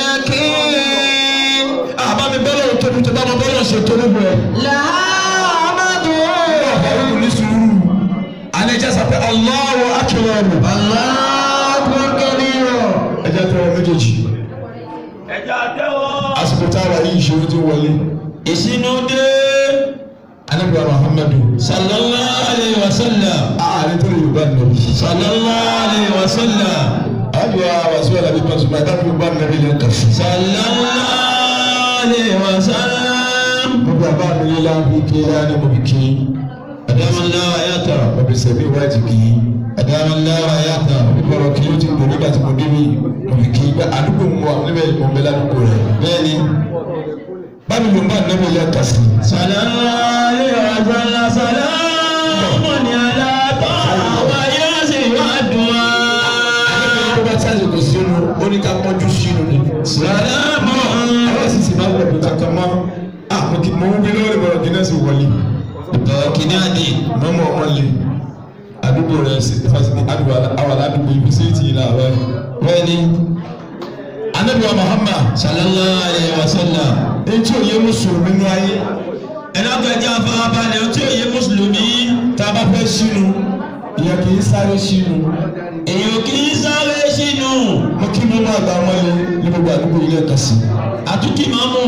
ولكن àbá mi bọ́lọ̀ tóbi tó bá mọ bọ́lọ̀ ṣe tó níbo ẹ̀. لها مدعو ọ̀hún ní sùúrù. alẹ́ jẹ́ sọ pé Allahu akbar. الله أكبر كبيرا ẹ jẹ́ tẹ́wọ́ méjèèjì. ẹja tẹ́wọ́. àsìkò táwa yìí ìṣòro ti wọlé. ìsinú dé. anábìyà Muhammadu. sallallahu alayhi wa sallam. ààrẹ tó lè yorùbá nàbí. sallallahu alayhi wa sallam. àjọ àwàsí wà lábí pàṣẹ máa dábìí yorùbá nàbí lè kàfí. sallallahu alayhi wa sallam. mo bí abá mi lílá bí kéèyà ni mo bí kí. adamallah wa yata. mo bí sẹ́mi wájú kí. adamallah wa yata. ìgbọ̀rọ̀ kí ló ti gbò nígbà tí mo débi mo bí kí. bá àdúgbò mu wa níbẹ̀ mo bẹ ládùúgbò rẹ̀. bẹ́ẹ̀ni. bámi yorùbá nàbí lè kàfí. sallallahu alayhi wa sallam. salamun ala taha wa yasin wa du'a. tó bá sáyé kò sínú ó ní ká pọ́njú sínú ni. salamun. àwọn sì sì máa ń wọ̀dù kankan mọ́. ah mo kì mo ń gbé lọ́wọ́ ìbọ̀rọ̀ kí náà sì wọlé. kìnìún àdé. mọ́mọ́ ọmọ lè àdúgbò rẹ̀ sí fásitì àdúgbò àwọn aládùúgbò ibi sí ti ìlà rẹ̀. bẹ́ẹ̀ni. anabiwa Muhammad sallallahu alayhi wa sallam. etí òye mùsùlùmí nínú ayé ẹlọ́gbẹ̀jẹ̀ afárábalẹ̀ tí ó yẹ mùsùlùmí tá a bá fẹ́ sínú ìyẹn kì í sáré sínú. èèyàn kì í sáré sínú mo kí mo máa gba ọmọ yẹn ní gbogbo àdúgbò ilé ẹ̀ka sí. àtúkì máa mú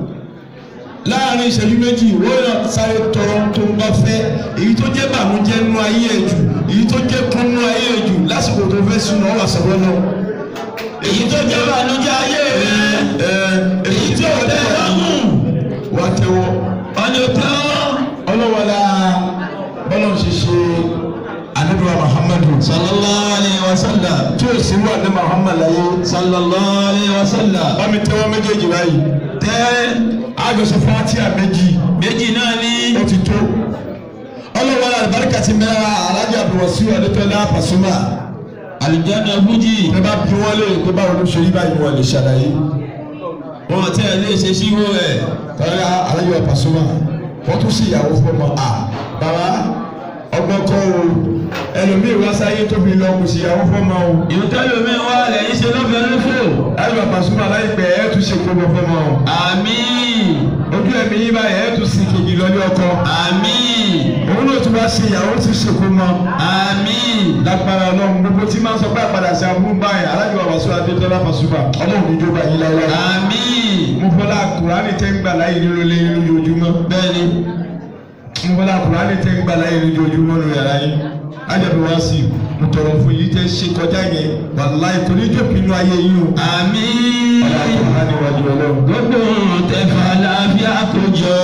láàrin ìṣẹ́jú méjì wọ́n yàn sáré tọrọ tó ń bá fẹ́ èyí tó jẹ́ bàmújẹ́ nínú ayé ẹ̀ jù èyí tó jẹ́ kún nínú ayé ẹ̀ jù lásìkò tó fẹ́ sínú ọ̀wà sọ̀rọ̀ náà. èyí tó jẹ́ ìbànújẹ́ ayé rẹ èyí tí ò tẹ́ lọ́rùn wà á tẹ́wọ́. ọ̀nà tán ọlọ́wọ́lá bọ́lá ṣe ṣe anabiwa muhammadu sallallahu alayhi wa sallam tí o sì wà ní muhammad láyé sallallahu alayhi wa sallam bámi tẹ́wọ́ méjèèjì báyìí tẹ́ àgọ́sọ fatia méjì méjì náà ní ó ti tó ọlọ́wọ́lá alibarika ti mẹ́ra alájà abdulwasi adétọ́lá pasuma alìjáná fújì ẹ bá bí wọ́n lè pé báwo ló ṣe rí báyìí wọ́n lè ṣàlàyé wọn tẹ́ lè ṣe síwó ẹ̀ tọ́lá alájà pasuma wọ́n tún sí ìyàwó fọmọ à bàbá ọgbọ́n kọ́ o ẹlòmíì wá sáyé tóbi lọ kò sí ìyàwó fọmọ o. ìwòtẹ́lómi wà lẹ́yìn ṣe lọ́fẹ̀ẹ́ lófò ayiwa pasuma láìpẹ́ ẹ tún ṣe gbogbo fọmọ o. àmín ojú ẹ̀mí yín báyìí ẹ tún sì kejì lọ́lé ọkọ. àmín òun náà tún bá ṣe ìyàwó tún ṣe kó mọ. àmín lágbára ọlọ́run gbogbo tí máa ń sọ pé àpàdà sí aburú báyìí alájọ àwàsó adétọ́lá pasuma ọlọ́run níjọba yín láyé. àmín mo fọlá kùránì tẹ́ ń gbà láyé nínú ilé yín lójoojúmọ́. bẹ́ẹ̀ni mo fọlá kùránì tẹ́ ń gbà láyé lójoojúmọ́ nínú yàrá yín. ájàbí wá sí mo tọrọ fún yìí tẹ́ ṣe kọjá yẹn wàláì kò ní jókòó inú ayé yín o. àmín ọlá kùránì wájú ọlọ́run. gbogbo tẹfà láfíà kójọ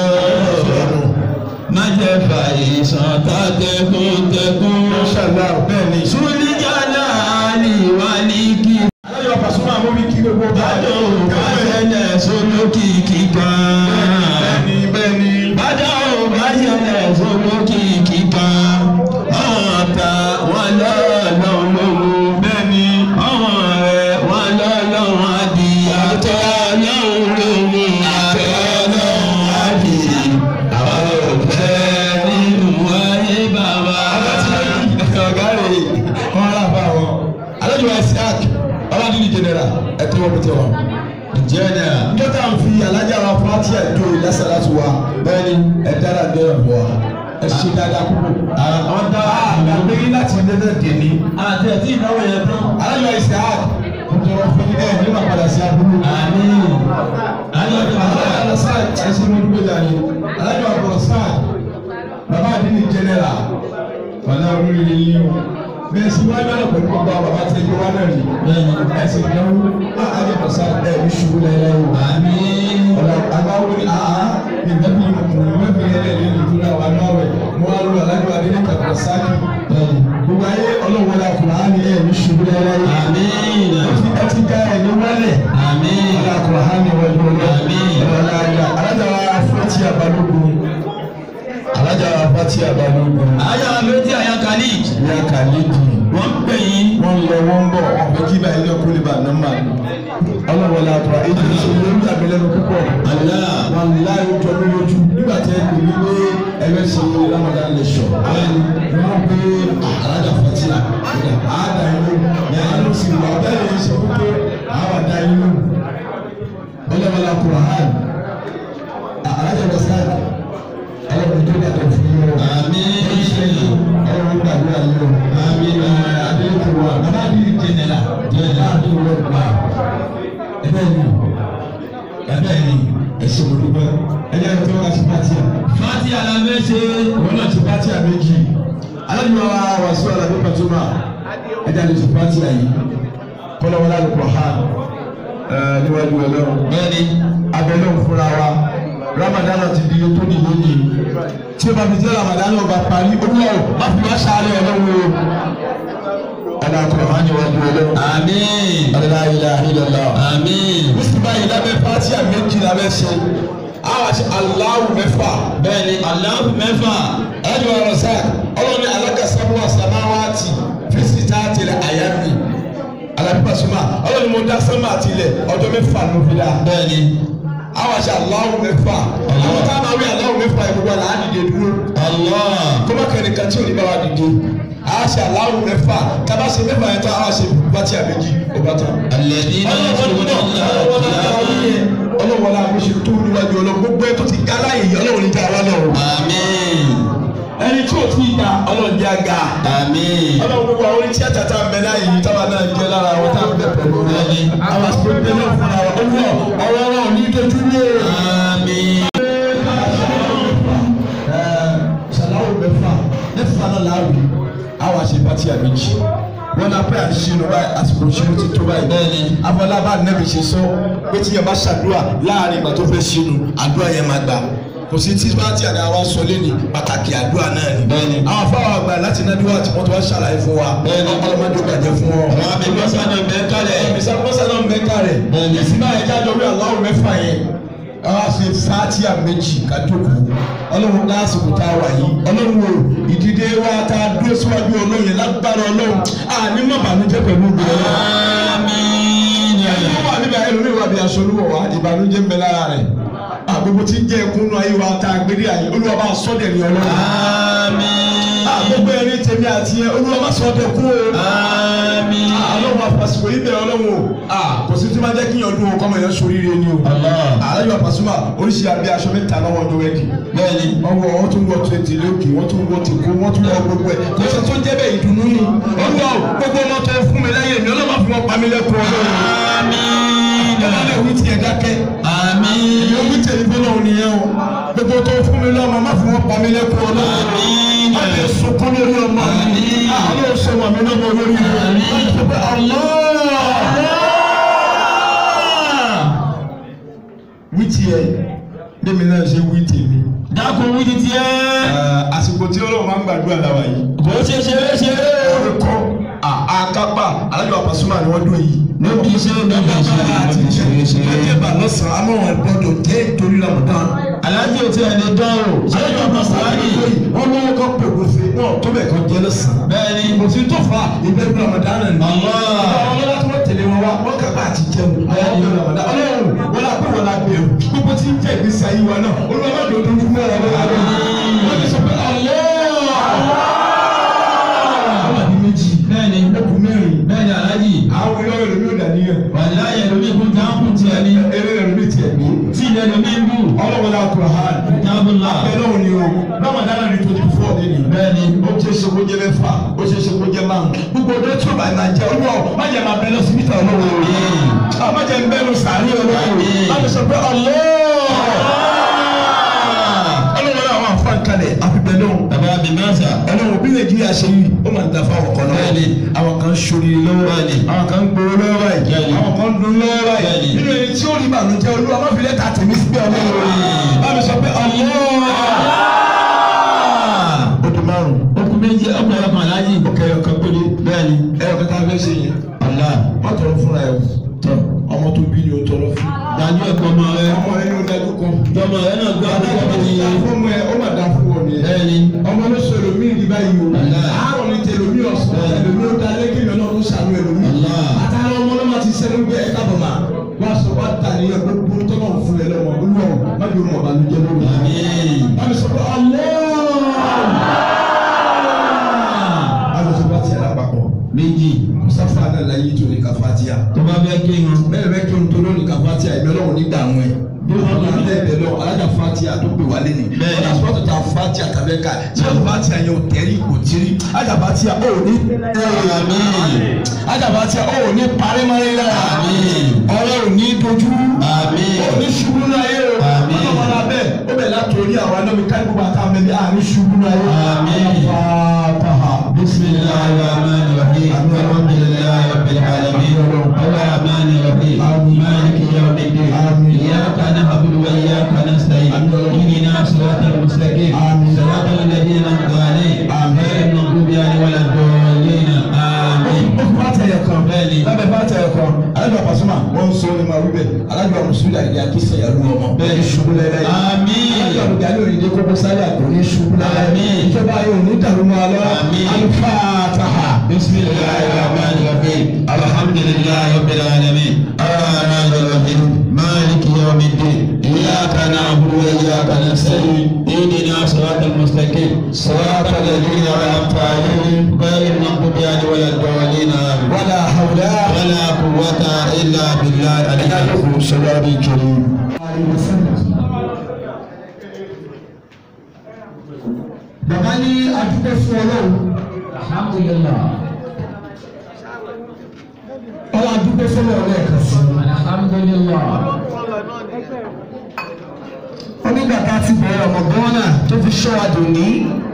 má jẹ fàìsàn tàtẹkùn tẹkùn Ṣàlá bẹ́ẹ̀ ni. súnìjàlá àlìwá ní kí alájọ pasuma mo fi kí gbogbo bàdó bàjẹ́lẹ̀ sólókìkí kan. bẹ́ẹ̀ni bẹ́ẹ̀ni. bàdó bàjẹ́lẹ̀ sólókìkí kan. ọ̀tá wọn lọ́ọ̀lọ́ lóhùn. bẹ́ẹ̀ni. ọmọ rẹ̀ wọn lọ́lọ́run adìyẹ àtọ́ ọlọ́run lóhùn àtọ́ ọlọ́run adìyẹ àwọn òfẹ́ nínú ayé bàbá. ọ̀gá rẹ̀ wọ́n rà bá wọn. alájọ isaac ọlọ́dún general ẹ̀tọ́ wọn bìtẹ̀ wọn. jẹ́nà njọ́ tá à ń fi alájà wa fúláàtì àjò ìlẹ́sàlá tu wa bẹ́ẹ̀ni ẹ̀ dára dẹ́rẹ̀ bọ̀ wa ẹ̀ ṣe dáadáa púpọ̀. àwọn dá àgbàgbé láti dẹ́dẹ́ dèní. àti ẹ̀tí ìnáwó yẹn tán. alájọ isaac mo tọrọ fún yín ẹ̀ nígbà padà sí abúlé. àmín. alájọ alájọ sáà ẹ̀sìn mo dúpẹ́ dání. alájọ àbúrò sáà bàbá àdínní general wàlá olóríire yín o bẹ́ẹ̀ sì wá náà pẹ̀lú gbogbo àwọn bàbá tẹ ẹgbẹ́ wa náà rí bẹ́ẹ̀ni. ẹsẹ̀ ìdáwó á àjẹpọ̀ sá ẹ̀ ní ṣubú lẹ́yìn o. àmín. ọ̀la àgbáwo ni àá ìgbẹ́bí ìgbẹ́bí ẹlẹ́rìí ìdúrà wà náà rẹ̀ mo wá lọ alájọ adé kàkà sáàkì gbogbo ayé ọlọ́wọ́ la kùnà á ní ẹ̀ ní ṣubú lẹ́yìn. àmín. ẹ ti dá ẹ̀ ní wálẹ̀ àmín. ọ̀la kùnà á ní wájú ọlọ́ Àmín. ọ̀la àjà alájà wa fúlẹ́tì àbálògùn alájà wa fúlẹ́tì àbálògùn ayé abẹ́tí àyà khalid ìyá kàlídì wọ́n ń pè yín. wọ́n lọ wọ́n bọ̀ ọ̀pẹ kí báyìí náà kó lè bá nọ́mbà ọlọ́wọ́ la kùnà èyí tó ṣe lórí àgbélẹ́nu púpọ̀ Allah. wọn láyé jọ mí lójú nígbà tí ẹ pè mí pé ẹgbẹ́ ṣe ramadan lecture wọ́n pe alájà fatia àádá inú yàrá sì wà bẹ́ẹ̀ ni ṣe wípé àwọn àdá inú ọlọ́wọ́lá kùrán alájà wasan ọlọ́run tó dàtọ̀ fún yín o ọlọ́run gbàdúrà yín o adéyẹ̀kọ̀ wa bàbá àdìrí jẹnẹra jẹnẹra àdìrí wọ́n gbà ẹ̀bẹ̀ ni ẹ̀bẹ̀ ni ẹ̀sìn olùgbọ́ ẹ̀yẹ tó wá sí pàtì à. fati alamẹsẹ. wọn náà ti pàtì à méjì alájùmọ̀ wa wà sí ọ̀là tó pàtó mà ẹ̀dá lè ti pàtì à yìí kọ́lọ́wọ́lá ló kọ̀ ha níwájú ọlọ́run bẹ́ẹ̀ni. abẹ́lẹ́ òfúnra wa ramadan ti di tó ní lónìí tí o bá fi jẹ́ ramadan ọba parí olúwa o má fi wá ṣáálẹ̀ ọlọ́run o ẹ̀dá kọ̀ ha níwájú ọlọ́run. àmín. Adala ilaha illallah. àmín. Mùsùlùmí báyìí lábẹ́ fatiha méjì lábẹ́ ṣe. Àwọn àti Allahu mẹ́fà. bẹ́ẹ̀ni aláàbù mẹ́fà. Ẹ̀dùn ọ̀rọ̀ sáà, ọlọ́run ní alákàsámú àsàmáwáàtì fíìsì tá a tẹ̀lé àyàmì. Alábíbá súnmọ́, ọlọ́run mo dá sánmà àti ilẹ̀ ọjọ́ mẹ́fà ló fi dá. bẹ́ẹ̀ni. Àwọn àti Allahu mẹ́fà. Àwọn tá a máa wí Allahu mẹ́fà ìgbogbo àlá á dìde dúró. Allah. Kọ́mọ kẹ́rin kan tí ò ní bá wa dìde. Àwọn àti Allahu mẹ́fà. Tábà ṣe mẹ́fà yẹn tán, àwọn àṣẹ fatiha méjì ó bá tán alladhina yadhkuruna Allaha qiyaman. ọlọ́wọ́lá bó ṣe tó níwájú ọlọ́run gbogbo ẹ̀ tó ti ga láàyè yìí ọlọ́run ní já wa lọ. àmín. ẹni tí ò tí ì ga ọlọ́run já ga. àmín. ọlọ́run gbogbo àwọn oníṣẹ́ àtàtà ń bẹ láàyè yìí táwa náà jẹ́ lára àwọn tá à ń bẹ pẹ̀lú rẹ̀. Bẹ́ẹ̀ni. àwọn àti pé bẹ́ẹ̀ náà fúnra wa olúwa ọ̀rọ̀ ọ̀rọ̀ ní dojú lé. àmín. ṣàlàwò mẹ́fà mẹ́fà náà láàwì àwọn àṣepàtì àbíjì wọn náà pẹ́ àṣìṣe báyìí àsìkò ìṣirò ti tó báyìí. Bẹ́ẹ̀ni. afọlábà nẹ́bi ṣe sọ pé tí yẹn bá ṣàdúrà láàrin ìgbà tó fẹ́ ṣinú àdúrà yẹn máa gbà kò sí tí bá tí àdá wa sọ lẹ́nu pàtàkì àdúrà náà ni. Bẹ́ẹ̀ni. àwọn afáwọn àgbà láti náà wá tí wọ́n ti wá ṣàlàyé fún wa. Bẹ́ẹ̀ni. ọlọ́mọdé ó bàjẹ́ fún ọ. àwọn àmì mọ́sánà bẹ́ẹ̀ kálẹ̀. ìsàkóso náà mẹ́ka rẹ̀. Bẹ́ẹ̀ni. ìsìn náà ẹja jọ wí aláwọ̀ mẹ́fà yẹn. àwọn àṣẹ fatia méjì kájókòó ọlọ́run lásìkò tá a wà yìí ọlọ́run wo ìdílé wa tá a dúró síwájú ọlọ́run yẹn lágbára ọlọ́run àní má bànújẹ́ pẹ̀lú ìgbéra àmín. ẹni wà níbẹ̀ ẹlòmíì wà bí aṣọ olúwọ̀ wá ìbànújẹ́ ń bẹ lára rẹ̀ àgbogbo tí ń jẹ́ ẹkúnnú ayé wa tá a gbé dé àyè olúwa bá sọ́dẹ̀ ní ọlọ́run àmín. àgbogbo ẹni tèmi àti ẹ olúwa bá sọ́dẹ̀ kú o àmín. ọlọ́run àfàsìkò yìí bẹ̀rẹ̀ ọlọ́run o kò sí tí máa jẹ́ kí yàn dún o kọ́mọ yẹn sóríire ni o Allah. alájọ àpàsùmá oríṣi àbí aṣọ mẹ́ta lọ́wọ́ ọdún wẹ́ẹ̀dì bẹ́ẹ̀ni. wọ́n wọ wọ́n tún wọ twenty lókè wọ́n tún wọ tìkó wọ́n tún wọ gbogbo ẹ̀ kò sí tó jẹ́ bẹ́ẹ̀ ìdùnnú ni olúwa o gbogbo ọmọ tó fún mi lẹ́yìn mi ọlọ́mọ fún wọn pa mí lẹ́kọ̀ọ́ ọlọ́run àmín. ọlọ́run wí tiẹ̀ dákẹ́ àmín. ìyẹn wí tẹ̀lé fọlọ́ nìyẹn o gbogbo tó fún mi lọ́mọ má fún wọn pa mí lẹ́kọ̀ọ́ ọlọ́run Àmín. má lè sunkún lórí ọmọ mi Àmín. ọlọ́run sọ wà mí lọ́mọ lórí mi wí tiẹ̀ bẹ́ẹ̀ náà ṣe wí tèmi dákun wí ti tiẹ́. àsìkò tí ọlọ́run máa ń gbàdúrà láwa yìí kò ṣe ṣeré ṣeré. orúkọ àkápà alájọ àpàsùmá ni wọ́n dún yìí níbi iṣẹ́ níbi àti iṣẹ́. ìjẹba lọ́sàn-án amọ̀wọ̀n gbọ́dọ̀ jẹ́ torí Ramadan aláàjì ò tí ẹ lè dán o. sọ́jọ́ ọmọ sàárì. wọ́n lọ́wọ́ kọ́ pẹ̀lú fi wọ́n tó bẹ̀ kan jẹ́ lọ́sàn-án. bẹ́ẹ̀ni. kò sí tó fa ìbẹ̀rù Ramadan náà ni. Allah. àwọn ọlọ́lá tó wọ́n tẹ̀lé wọn wá wọ́n kà bá àti jẹun. àwọn ọmọ Ramadan ọlọ́run wọ́n la pé wọ́n la bẹ̀rù gbogbo tí ń jẹ́ ìgbésí ayé wa náà olúwa má dòdò fún wọn lọ́wọ́ wọ́n ti sọ pé Allah àwọn àbí méjì bẹ́ẹ̀ni. ẹkùn mẹ́rin bẹ́ẹ̀ni aláàjì. àwọn ìlọ́wọ́ ẹlòmí ò dàníyàn wàláyé lómi kún jáàmù tiẹ̀ ni. eré ẹlòmí tiẹ̀ ní. tí ilẹ̀ lómi ń bù. ọlọ́wọ́lá Kùránì jábùlà. abẹ́lẹ́ òní o Ramadan ní twenty four ní ni. bẹ́ẹ̀ni. ó ṣe é ṣe kó jẹ mẹ́fà ó ṣe é ṣe kó jẹ márùn. gbogbo ọdún tí o bá máa jẹ olúwa o má jẹ máa bẹ lọ sí mítà olówó o. a má jẹ ń bẹ lọ sàárì olówó o. má jẹ sọ pé ọlọ́. ọlọ́wọ́ náà wà fún àkàlẹ̀ àfibẹ̀ náà. bàbá mi mẹ́sà. ẹlẹ́wọ̀n bí nàìjíríà ṣe yìí ó máa ń da fáwọn kan náà. Bẹ́ẹ̀ni. àwọn kan ṣorí lọ́wọ́ Bẹ́ẹ̀ni. àwọn kan gbowó lọ́wọ́ Bẹ́ẹ̀ni. báyìí àwọn kan dun lọ́wọ́ báyìí Bẹ́ẹ̀ni. nínú èyí tí ó rí ìbànújẹ́ olúwa má fi lẹ́tà tèmi síbẹ̀ ọlọ́run bá mi sọ pé ọlọ́ọ̀ ó di márùn okùn méjì ọkùnrin ẹ̀kọ́ aláàjì. ọkẹ ọkàn péré bẹ́ẹ̀ni. ẹyọ kẹta fẹ́ ṣe yẹn ọ̀la. wọ́n tọrọ fúnra ẹ̀ tọ ọmọ tó bí ni ó tọrọ fún dájú ẹ̀kọ́ ọmọ rẹ. ọmọ rẹ ní ó dájú kan ọmọ rẹ náà gbọ́ àdúgbò ní. ọmọ ẹ ó mà dá fún wọn nìyẹn bẹ́ẹ̀ni. ọmọ ló sọ ẹlòmíì ní báyìí o Allah. àárọ̀ ní tẹlòmíì ọ̀sán Allah. ẹlòmíì ó dalẹ́ kí ìyọ̀nà ó sànú ẹlòmíì Allah. àtàrà ọmọ náà ti sẹ́nu gbé ẹ̀ka bọ̀ máa wá sọ wá tà ní ẹgbẹ́ gbogbo tọ́lọ̀ fún ẹ lọ́wọ́ olúwa má jẹ́ ọmọ ọ̀bàlújẹ́ lórí. àmín. Bámi sọ pé ọlọ́ọ̀ tó bá fẹ́ kí wọn. bẹ́ẹ̀ bẹ́ẹ̀ kí n tó lónìí ká fati àìbẹ́ lọ́wọ́ ní dààmú ẹ̀ bí wọ́n bá bẹ́ẹ̀ bẹ́ẹ̀ lọ alájà fati àdógbè wálé ni Bẹ́ẹ̀ ni. alájà sọ́tò ta fati àtàbẹ́ ká tí wọ́n fati àyẹ̀ ò tẹ́rí kò tírí alájà fati à ó ní Àmín. alájà fati à ó ní parímarí lára Àmín. ọlọ́run ní dojú Àmín. ó ní ṣubú láyé o Àmín. ọlọ́run náà bẹ́ẹ̀ ó bẹ̀ látòrí àwọn anọ́mi kárí gbogbo àtàwọn ẹ̀mí àní ṣubú láyé Àmín. fàtàhà بسم الله الرحمن الرحيم الحمد لله رب العالمين الرحمن الرحيم مالك يوم الدين اياك نعبد واياك نستعين اهدنا صراط المستقيم صراط الذين انعمت عليهم غير المغضوب عليهم ولا الضالين امين bàtà yẹ kan Bẹ́ẹ̀ni. lábẹ́ bàtà yẹ kan alájọ àpàsọ́mà wọ́n ń sọ ní ma wíbẹ̀ alájọ àmùsùlùmí àdìyẹ àkísẹ̀ yà lù ọmọ bẹ́ẹ̀ ni ṣubú lẹ́lẹ́ Àmín. alájọ àdìyẹ alẹ́ òyìnbó kókó sáré àgbò ní ṣubú lẹ́lẹ́ Àmín. ìjọba yóò ní dàrú mọ́ alọ́ Àmín. alifataha. بسم الله الرحمن الرحيم الحمد لله رب العالمين الرحمن الرحيم مالك يوم الدين اياك نعبد واياك نستعين اهدنا صراط المستقيم صراط الذين انعمت عليهم غير المغضوب عليهم ولا الضالين آمين. wàlá hawlá. ولا قوة الا بالله العلي العظيم sọlá bí kiri. bàbá ní adúgbò fún ọlọ́run. Alhamdulillah. ọlọ́ adúgbò fún ọlọ́run lẹ́ẹ̀kan sí i. Alhamdulillah. onígbà tá a ti bẹ̀rẹ̀ ọmọ gánà tó fi ṣọ́ wa dòní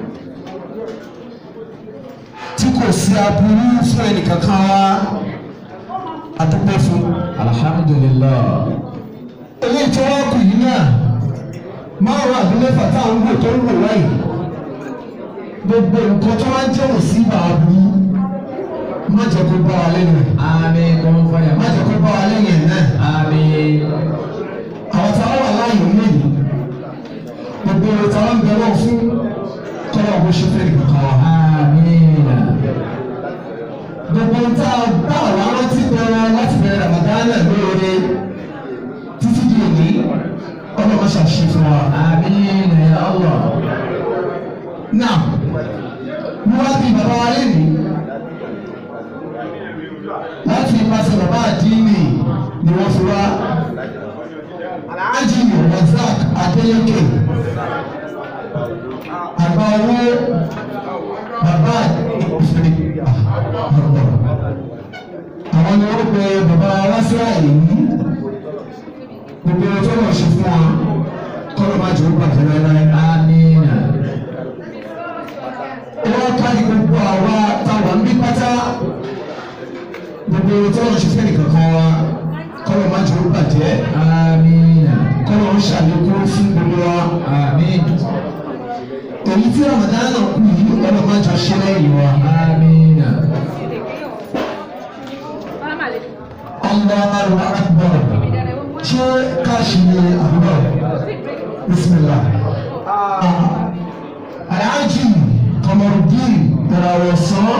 tí kò sí aburú fún ẹnìkankan wa adúgbò fún. Alhamdulillah. eléyìí tí wọ́n kù yìí náà márùn-ún àbí mẹ́fà táwọn ń wò tó ń wò láyìí gbogbo nǹkan tó máa ń jẹ́ òsínbà aburú má jẹ́ kó bá wa lẹ́nu ẹ̀ Àmín kò ń fọyà. má jẹ́ kó bá wa lẹ́yìn ẹ̀ náà Àmín. àwọn tí wọ́n wà láàyè ń lè gbogbo ohun tí wọ́n ń bẹ̀rẹ̀ fún kọ́lá bó ṣe fẹ́ nìkan wa. Àmín. gbogbo ohun tí a bá àwọn arántí bẹ̀rẹ̀ láti bẹ̀rẹ̀ Ramadan lóore títí di òní ọlọ́mọ ṣàṣì fún wa. Àmín ya Allah. náà mo wá bí bàbá wa lẹ́nu láti ipasẹ̀ bàbá àdínì ni wọ́n fi wá aláàjì razak adéyẹkẹ àgbà owó bàbá ìfẹ́ àwọn ni wọ́n pe bàbá wáṣíwá yìí gbogbo ọjọ́ náà ṣe fún wa kọ́lọ́ máa jẹ́ ó bàjẹ́ láéláé Àmín. wọ́n kárí gbogbo àwa táwa ń bí pátá gbogbo tí wọ́n ṣe fẹ́ẹ́ kankan wa kọ́lọ̀ má jẹ́ ó bàjẹ́ Àmín. kọ́lọ̀ ń ṣàlékún fún gbogbo wa Àmín. èyí tí Ramadan náà kù yìí kọ́lọ̀ má jẹ́ ṣe lẹ́yìn wa. Àmín. Allahu akbar ṣé káàṣì ni àbúrò bismillah. Alhaji Kamarudin Tarawo sàn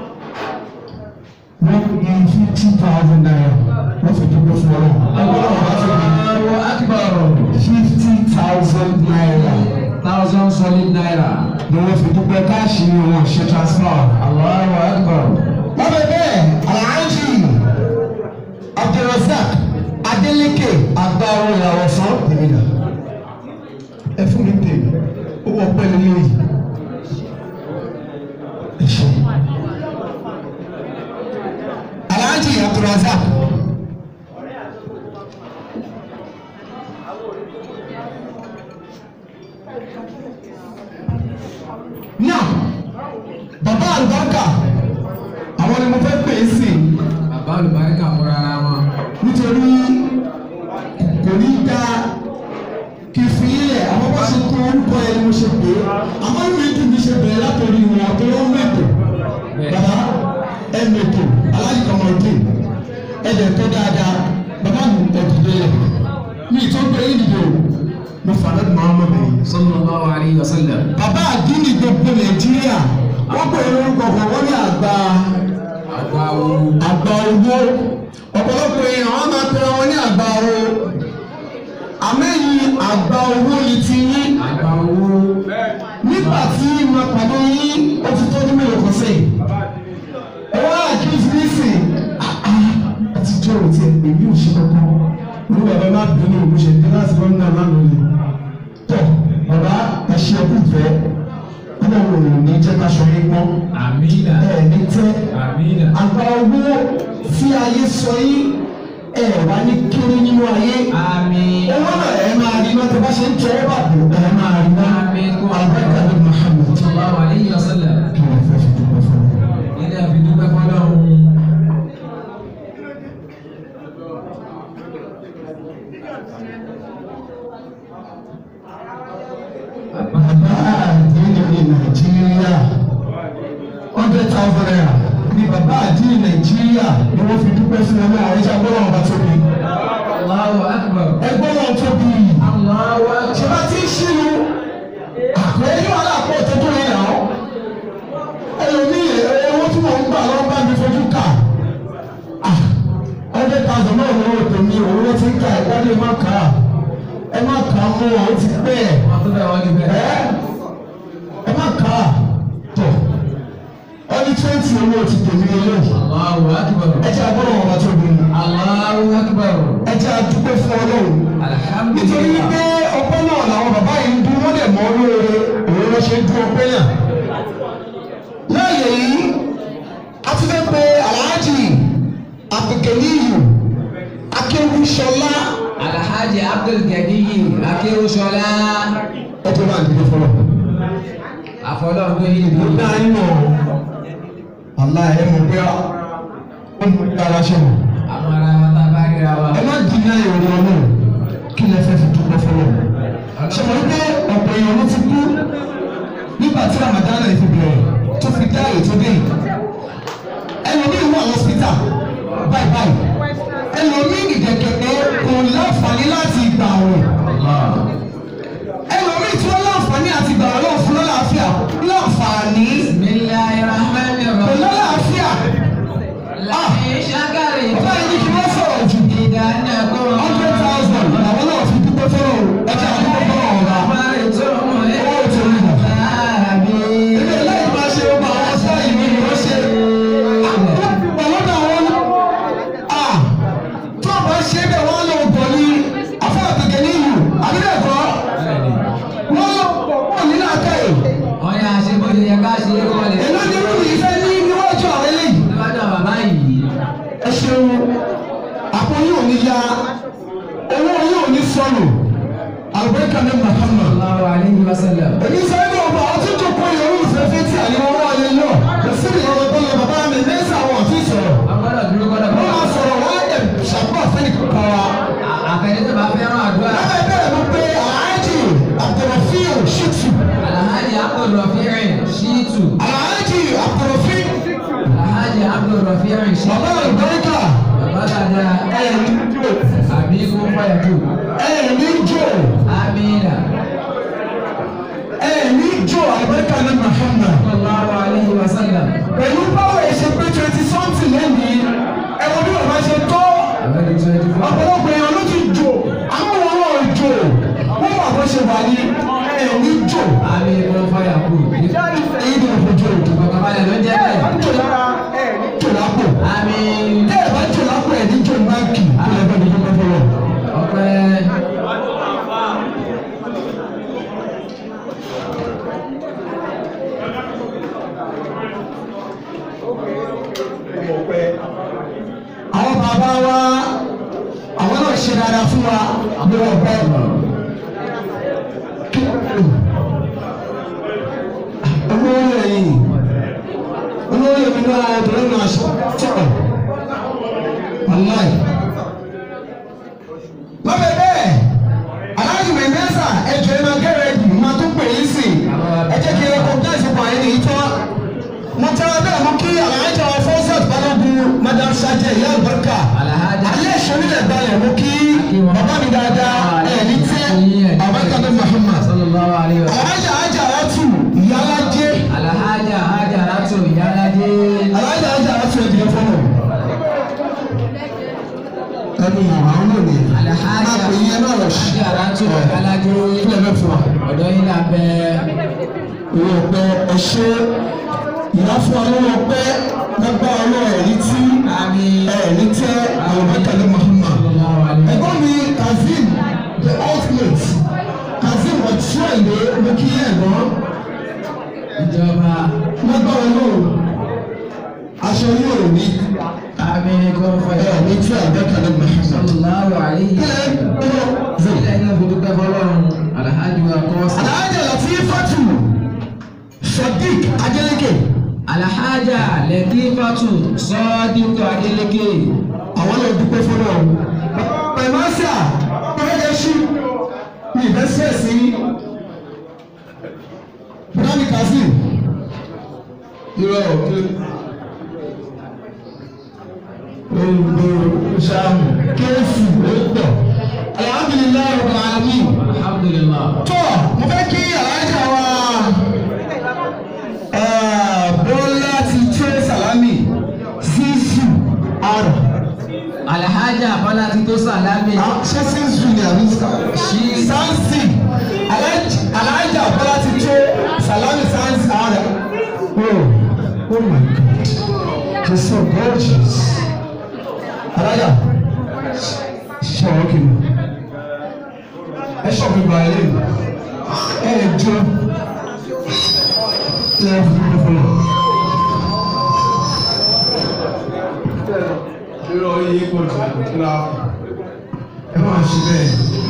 wọ́n ní fifty thousand naira wọ́n fi dúpẹ́ fún ọ. Allahu akbar. fifty thousand naira Thousand solid naira. ni wọ́n fi dúpẹ́ káàṣì ni wọ́n ṣe transfer. Allahu akbar. lábẹ́ bẹ́ẹ̀ Alhaji Abdulrasaq Adeleke agbáwo ìràwọ̀ sàn tèmínà ẹ fún mi tèmi ó wọ pẹ́ẹ́lí lóyè ẹ ṣe. Alhaji Abdulrasaq. náà bàbá àlùbáríkà àwọn ni mo fẹ́ pè é sí Bàbá olùbáríkà fúnra ara wọn. nítorí kò ní dá kí n fi ilẹ̀ àwọn bá ṣe kó orúkọ ẹ̀ ni mo ṣe pè é àmọ́ ìwé dùn mí ṣe bẹ̀rẹ̀ látòrí wọn tó ló ń mẹ́tò bàbá ẹ mẹ́tò aláàjì kọ́mọdé ẹ dẹ̀ tó dáadáa bàbá mi ẹ̀ dìde lẹ̀ mi ì tó gbé yín dìde o mo fà lẹ́nu Muhammad bẹ̀yìn Sallallahu alayhi wa sallam. bàbá àdínì gbogbo nàìjíríà wọ́n pè é lórúkọ kan wọ́n ní àgbà Àgbà wo. àgbà owó ọ̀pọ̀lọpọ̀ èèyàn wọ́n máa pe wọn ní àgbà owó àmẹ́yìn àgbà owó ni ti yín Àgbà owó. nígbà tí mo pàdé yín ó ti tọ́jú mélòó kan sí ẹ wá àkíyèsí nísìn ẹ ti jẹ́ o jẹ́ ká sọ yín gbọ́n Amina. ẹ̀ ní tẹ́ Amina. àgbà owó tí ayé sọ yín ẹ̀ wá ní kéré nínú ayé Àmín. owó náà ẹ̀ máa rí náà tó bá ṣe ń tẹ́ ẹ bá bò ẹ̀ máa rí náà Àmín. àbẹ́kà ní Muhammad Sallallahu alayhi wa sallam. kí ló fẹ́ fi dúpẹ́ fún mi. Ilé àfi dúpẹ́ fọlọ́run. bàbá àdínì ní nàìjíríà hundred thousand naira ní bàbá àdínì nàìjíríà ni wọ́n fi dúpẹ́ fún ọmọ àwọn ẹja gbọ́dọ̀ ọba tóbi Allahu akbar. ẹgbọ́n wọn tóbi Allahu akbar. ṣé bá ti ń ṣínú àpẹẹrẹ yóò aláàpọ̀ tó tó yẹn náà ẹlòmíì owó tí mò ń gbà lọ́wọ́ bá mi fojú kà Ah, hundred thousand náà lọ́wọ́ tèmi owó tí ń kà ẹ̀dá lè má kà á ẹ má kà á mọ́ ọ ti pẹ́ ẹ̀ Wọ́n tó bẹ̀ wọ́n ti bẹ̀. ẹ ẹ má kà á tọ̀ ọdún twenty owó ti tèmi eléyìí Allahu akbar. ẹ jẹ́ agbọ́dọ̀ wọn bá tóbi Allahu akbar. ẹ jẹ́ adúpẹ́ fún ọlọ́run nítorí Alhamdulillah. wípé ọpẹ́ náà làwọn bàbá yìí ń dún wọ́n dẹ̀ mọ́ lóore òun ló ṣe ń dún ọpẹ́ náà. láàyè yìí a ti fẹ́ pe aláàjì abdulganiyu akéwùsọlá Alhaji Abdul Ganiyi Akéwòsọlá. ẹ tó máa dìde fọlọ. Àfọlọ́run tó yí mo ìlú. dá yín mọ̀ àlá ẹ mọ̀ pé ó ń mú ara ṣe mọ̀. Àwọn ará wa tá a bá ríra wa. ẹ má dìnnà ìròyìn ọlọ́run kí lẹ fẹ́ fi dúpẹ́ fọlọ. ṣe wọ́n pé ọ̀pọ̀ èèyàn ló ti kú nígbà tí Ramadan náà fi bẹ̀rẹ̀ tó fi dá ètò dé yìí. ẹlòmíì wà lọ́sítà báyìí báyìí ẹlòmíì ìdẹ̀kẹ̀kẹ̀ kò láǹfààní láti gbà wọ̀ ẹlòmíì tí wọ́n láǹfààní àti gbà wọ̀ lọ́wọ́ fún lọ́láàfíà láǹfààní Bismillahirrahmanirrahim. kò lọ́láàfíà Láyé ṣákàrì bàbá yìí ní kí wọ́n sọ̀rọ̀ jù ìdáná kó hundred thousand làwọn náà fi dúpẹ́ fọ́lọ́ ẹ jẹ́ àdúgbò fọ́lọ́ ọ̀la. Máa tó mọ̀ ẹ́. owó tó ń bọ̀. Àbí. ilé lẹ́yìn máa ṣe ọgbà àwọn sáyìn mi ni wọ́n ṣe. ọlọ́dà wọn a tó o bá ṣe bẹ́ẹ̀ wọ́n lọ bọ̀ ní afẹ́àtẹ̀kẹ́ ní ìlú àbílẹ̀kọ́ wọ́n lọ bọ̀ pọ̀ nínú àtẹ̀yìn. Wọ́n yà ṣe bó ṣe yẹ ká ṣe é kọ́lẹ̀. èló ni irú yìí fẹ́ ní níwájú àwọn eléyìí. Níwájú àwọn bàbá yìí. ẹ ṣeun àpò yìí ò ní ya owó yìí ò ní sọnù àlùbẹ́kà ní Muhammad. Sallallahu alayhi wa sallam. èmi sáré ní ọba àwọn tó jókòó yẹn olú ìfẹ́fẹ́ tí àyẹ̀wò wọn wáyé náà kò sí ìrọ̀rọ̀ tó lọ bàbá mi lẹ́sẹ̀ àwọn àti ìsọ̀rọ̀ Wọ́n gbọ́dọ̀ dúró gbọ́dọ̀ wọ́n bọ̀. máa sọ̀rọ̀ wọ́n á dẹ̀ ṣàpọ̀ àfẹ́ni kankan wa. Àfẹ́ni tó bá fẹ́ràn àdúrà. lábẹ́ bẹ́ẹ̀ ló pé alhaji abdulrafiu shitu Alhaji Abdul Rafi'in Shitu. alhaji abdulrafiu Alhaji Abdul Rafi'in Shitu. bàbá àlùbáríkà Bàbá dada. ẹ̀ẹ́dì jò Àbí kó fàyà jù. ẹ̀ẹ́dì jò Amina. ẹ̀ẹ́dì jò àlùbáríkà ní Muhammad. Sallallahu alayhi wa sallam. pẹ̀lú báwo ẹ ṣe pé twenty something lẹ́yìn ẹ̀wọ̀n bí bàbá ṣe tó Àwọn ẹni twenty four. ọ̀pọ̀lọpọ̀ èèyàn ló ti jò àwọn wọn ò jò wọ́n wà bó ṣe wà ní ẹ̀mí jò Àbí kó fàyà kù. èyí ni òfò jò Ìfọ̀kànbalẹ̀ ló jẹ́ bẹ́ẹ̀. jò lára ẹ̀mí jò lápò Àmì tẹ́ ẹ̀ bá jò lápò ẹ̀ ní jò ní báńkì kó lè fẹ́ mi dúpẹ́ fọlọ́. ọpẹ́. àwọn bàbá wa àwọn náà ṣe dáadáa fún wa àbúrò ọ̀pẹ. olóyè yìí olóyè mi náà obìnrin náà sọ̀rọ̀ wàláì. lọ́bẹ̀ bẹ́ẹ̀ aláàjì mẹ́mẹ́sà ẹ̀jọ̀ ẹ̀ máa gẹ́rẹ́ ẹ̀dùn máa tún pè é sí ẹ jẹ́ kí ẹ kọ́ gáàsì pa ẹni yìí tán mo tẹ́wọ́ bẹ́ẹ̀ mú kí aláàjì àwọn fọ́sẹ̀t balógun madam sajẹ ìyá àlùbáríkà Alhaja. alẹ́ ìṣòwìlẹ̀ balẹ̀ mú kí bàbá mi dáadáa ẹ̀ ní tẹ́ àbáríkà ní Muhammad Sallallahu alayhi wa sallam. aláàjì àjà àtù ìyálàjẹ Alhaja Hajaratu Ìyálàjẹ. aláàjì àjà àtù ẹ̀dìyẹ fọ́nà ẹnu àwọn náà ni Alhaja máa pè yẹn náà lọ sí Hajaratu Ìyálàjẹ. ilẹ̀ mẹ́fọ́ wa. Ọ̀dọ́ yín là bẹ́. owó ọpẹ ẹṣẹ ìyá fún ọlọ́wọ́ ọpẹ lágbá ọlọ́wọ́ ẹ̀rí tí Àmì. ẹ̀rí tẹ́ àwọn mẹ́tàlẹ́ Muhammad. Sallallahu alayhi wa ẹ̀gbọ́n mi Kazeem the ultimate Kazeem ọ̀túnṣe mo kí ẹ̀gbọ́n ìjọba lágbára náà aṣọ yóò ní àmín kò fẹ́. ẹ̀ ní tí àgbẹ̀kẹ̀ ní Muhammad. sallallahu alayhi wa sallam. ilé iná fi dúpẹ́ fọlọ́run alhaji wa kọ́sì. Alhaja Latifatu Sadiq Adeleke alhaja lẹtífàtù sọ́ọ́dínkù adélékè. àwọn lè dúpẹ́ fọlọ́ pẹ̀másà pẹ̀lẹ́sì ní ìbẹ́sẹ̀ sí Bùdámì Kazeem irọ́ olùgbò sàmù kéésì lóòótọ́ alhamdulilayi rabbil alamin alhamdulilah. tọ́ mo fẹ́ kí alájà wa eh, Bọ́lá ti tẹ́ Sàlámì zizu ara alhaja bọ́lá ti tó sàlámì. ṣé zizu ni àbí sansi Alhaji- alájà Bọ́lá ti tẹ́ Sàlámì sansi ara. Oh, oh my God, he's so gorgeous. Alájà, ṣe ọ̀rọ̀ kìíní ẹ ṣọ́ọ̀bù ìgbà ilé ẹ jọ ẹ fún mi fún mi. irọ́ yìí kò jù kíra ẹ máa ṣe bẹ́ẹ̀.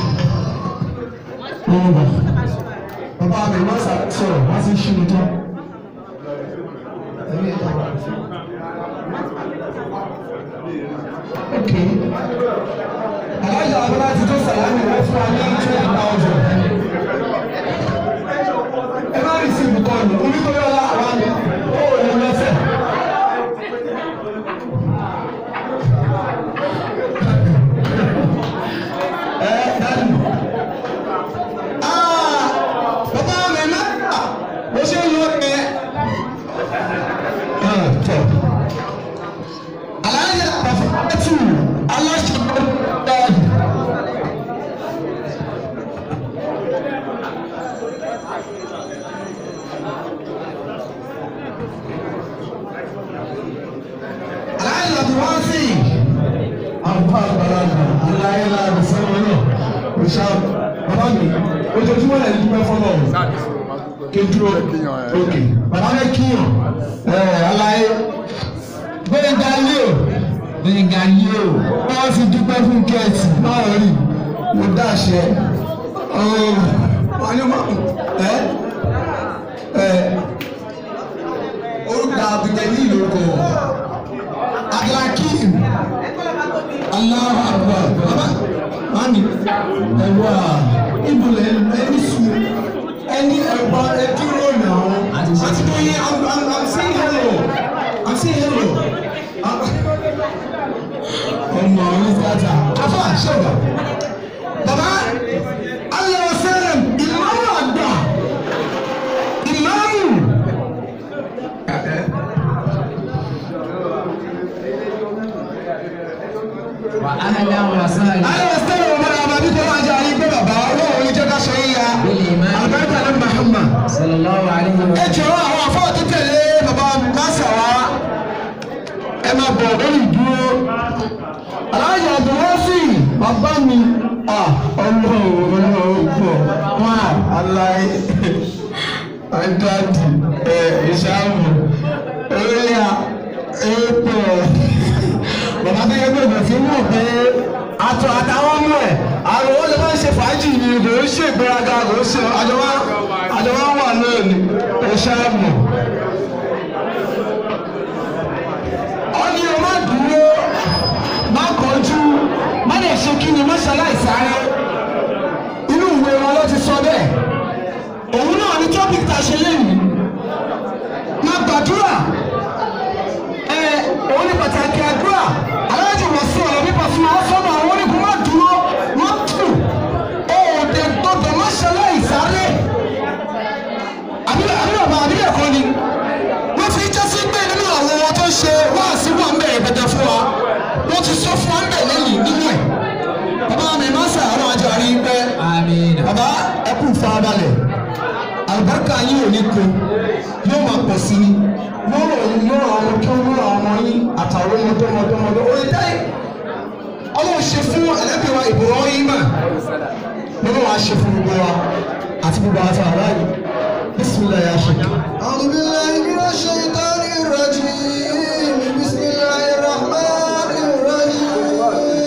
wọ́n bọ̀ bàbá mi wọ́n sà sọ̀rọ̀ wọ́n sì ṣí mi tán. ok alájà abúlé ti tó sàlámì wọ́n fún wa ní twenty thousand. ẹ má rí sí ibùkọ́ni onítorí ọlá àwọn àmì ó wò ní lọ́sẹ̀. ẹ dájú. Ah, bàbá mi náà mo ṣe ń lọ ẹ. tọ alájà pàfẹ́tù aláṣẹ dájú. alájà tó wá sí àbúrò àgbàlagbà aláìlá àbísọ́wọ́ náà kò ṣá bàbá mi ojoojúmọ́ ẹ̀ ń dúpẹ́ fọ́lọ́ kí n dúró òkè bàbá mi kíyàn ẹ̀ aláyé gbẹ̀ngà leo gbẹ̀ngà yóò. wọ́n ti dúpẹ́ fún kẹ́ẹ̀tì náà rí mo dáṣẹ wọ́n ní ma ẹ́ ẹ́ orúkọ àbùjẹ ní ìlú kọ Abdulhakeem Allahu Akbar bàbá mami ẹ̀wà ibùlẹ̀ ẹni sùn ẹni ẹ̀bọ ẹdúró náà àti bóyá I'm I'm I'm saying hello I'm saying hello ọmọ ọ̀run fata afa àṣẹwà bàbá alẹ́ ọ̀sẹ̀rẹ̀ ìmáàmù àgbà ìmáàmù. wà á hẹ́lẹ́ àwọn asáàlì. alẹ́ ọ̀sẹ̀rẹ̀ ọmọ àbá bí kò máa jẹ́ àyè pé bàbá ọlọ́run ní jẹ́ ká ṣe é ya àlùbáríkà ní Muhammad. sallallahu alayhi wa ẹ jọ̀wọ́ àwọn afọ́ tó tẹ̀lé bàbá nasa wa ẹ máa bọ̀ lórí ìdúró aláàjì àbúrọ́sì bàbá mi ọlọ́run ọlọ́run pọ̀ wá aláì àdáàdì ẹ ìṣàmù oríyá èèpọ̀ bàbá tó yẹ gbẹ̀gbẹ̀ sí mọ̀ pé àtọ̀ àtàwọn ọmọ ẹ̀ àrùn ó lè máa ń ṣe fàájì ni kò ń ṣe ìgbéraga kò ń ṣe àjọwá àjọwá wà náà ni ìṣàmù. ọ̀nì o má dúró má kọjú má lè ṣe kí ni má ṣaláìsáré inú ìwé wọn ló ti sọ bẹ́ẹ̀ òun náà ní topic tá a ṣe lẹ́yìn má gbàdúrà ẹ òun ní pàtàkì àdúrà aláàjì wọ̀ sí ọ̀rọ̀ nípa fún wọn sọ́nà àwọn onígun má dúró má tù òòdè gbọdọ̀ má ṣaláìsáré àbí àbí bàbá àbí ẹ̀kọ́ ni wọ́n fi jẹ́ sí pé nínú àwọn ọmọ tó ṣe wáàsí wà ń bẹ̀rẹ̀ pẹ̀tẹ̀ fún wa wọ́n ti sọ fún wa ń bẹ̀ lẹ́yìn nínú ẹ̀ bàbá mi má sà àwọn àjọ àrí pẹ́ amiina. bàbá ẹ kú farabalẹ̀ àlùbáríkà yín ò ní kó yóò máa pọ̀ sí ni yóò rọ̀ yóò rọ̀ ọmọ tó yóò rọ̀ ọmọ yín àtàwọn ọmọdé ọmọdé ọmọdé orí táyì ọlọ́run ṣe fún ẹlẹ́bí wa ìbòrò yín mà lọ́wọ́ wa ṣe fún gbogbo wa àti gbogbo àwọn àtàwọn aráàlú bísí bisimilayi ya ṣe. أعوذ بالله من الشيطان الرجيم بسم الله الرحمن الرحيم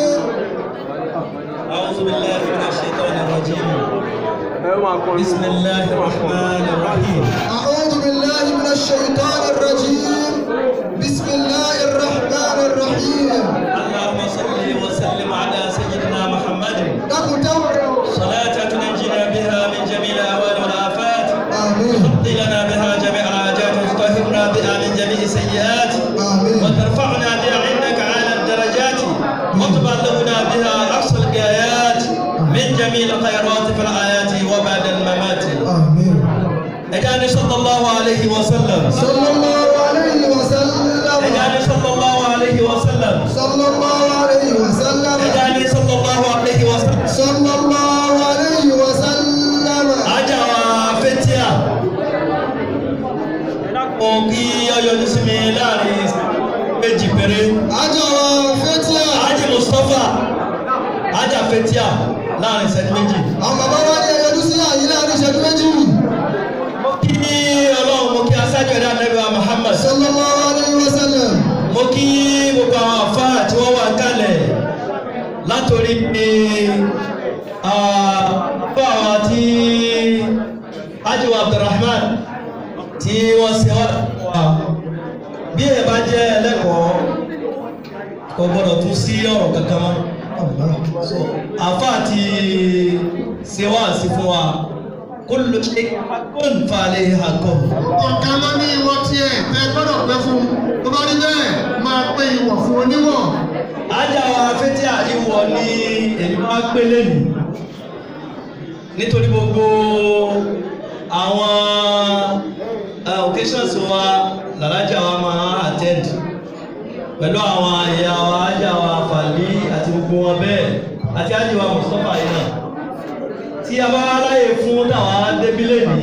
أعوذ بالله من الشيطان الرجيم بسم الله الرحمن الرحيم أعوذ بالله من الشيطان الرجيم بسم الله الرحمن الرحيم اللهم صل وسلم على سيدنا محمد نقدم صلاة تنجينا بها من جميع الأهوال والآفات آمين تقضي لنا بها جميع الحاجات وتطهرنا بها من جميع السيئات آمين وترفعنا بها عندك على الدرجات وتبلغنا بها أقصى الغايات من جميع الخيرات في الآيات وبعد الممات آمين اجعل صلى الله عليه وسلم صلى الله عليه وسلم اجعل صلى الله عليه وسلم صلى الله عليه وسلم اجعل صلى الله عليه وسلم صلى الله عليه وسلم ajá wa fetia mo kí ọyọjú sí mi láàrin méjì péré أجرى فتيا ajá mustapha ajá fetia láàrin ìṣẹ́jú méjì àwọn bàbá wa ní ẹyọdún sí àyè láàrin ìṣẹ́jú méjì mo kí ọlọ́run mo kí aṣáájú ẹ̀dá nẹ́bí wa muhammad sallallahu alayhi wa sallam mo kí gbogbo àwọn àfáà tí wọ́n wà kálẹ̀ látòrí pé àfáà wa tí ajiwa abdulrahman tí wọ́n ṣe wá wà bí ẹ bá jẹ́ ẹlẹ́kọ̀ọ́ kò gbọ́dọ̀ tún sí ọ̀rọ̀ kankan mọ́ so àfáà ti ṣe wá sí fún wa kullu shay'in haqqun fa alayhi haqqun. ọ̀kan ló ní ìwọ tiẹ̀ tẹ gbọ́dọ̀ pẹ́ fún tó bá rí bẹ́ẹ̀ máa pé ìwọ̀ fún oníwọ̀. ajá wa fẹ́tí àríwọ ní èyí wá pélé nì nítorí gbogbo àwọn uh, occasions wa làlájà wa máa attend pẹ̀lú àwọn àyà wa ajá wa fàlí àti gbogbo wọn bẹ́ẹ̀ àti ajá wa mustapha yìí náà tí a bá ráyè fún táwa débílẹ̀ ní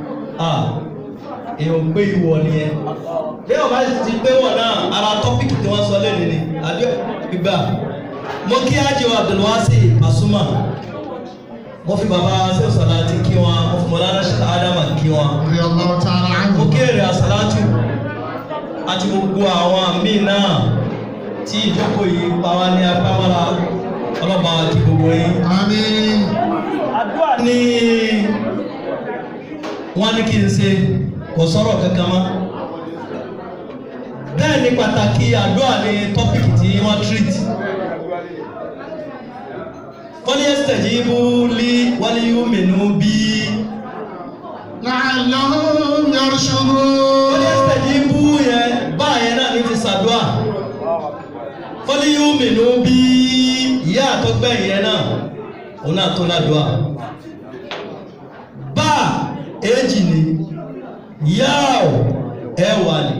èèyàn gbé ìwọ nìyẹn bí ọba ti gbé wọ náà ara tọ́pìkì tí wọ́n sọ lẹ́nu ni àbí gbígbà mo kí ájò abdulwasi pasuma mo fi bàbá sèwòsàlá ti kí wọn mo fi mọ̀lára ṣẹlẹ̀ ádámà kí wọn Rí ọlọ́run tí ara ń mo kí èrè àsálátù àti gbogbo àwọn míì náà tí ìjókòó yìí pa wá ní apámọ́ra ọlọ́ba àti gbogbo yín Àmín. àdúrà ni wọ́n ní kí n ṣe kò sọ̀rọ̀ kankan mọ́ bẹ́ẹ̀ ni pàtàkì àdúrà ni tọ́pìkì tí wọ́n treat wọ́n ní ẹsẹ̀ yìí bú lí wọ́n ní yóò mẹ́nu bí La'allahum yarshudun. wọ́n ní ẹsẹ̀ yìí bú yẹn báyẹn náà ní ti ṣàdúrà wọ́n ní yóò mẹ́nu bí ìyá àtọ́gbẹ̀yìn yẹn náà òun náà tó ládùúà bá èjì ni yáò ẹwà ni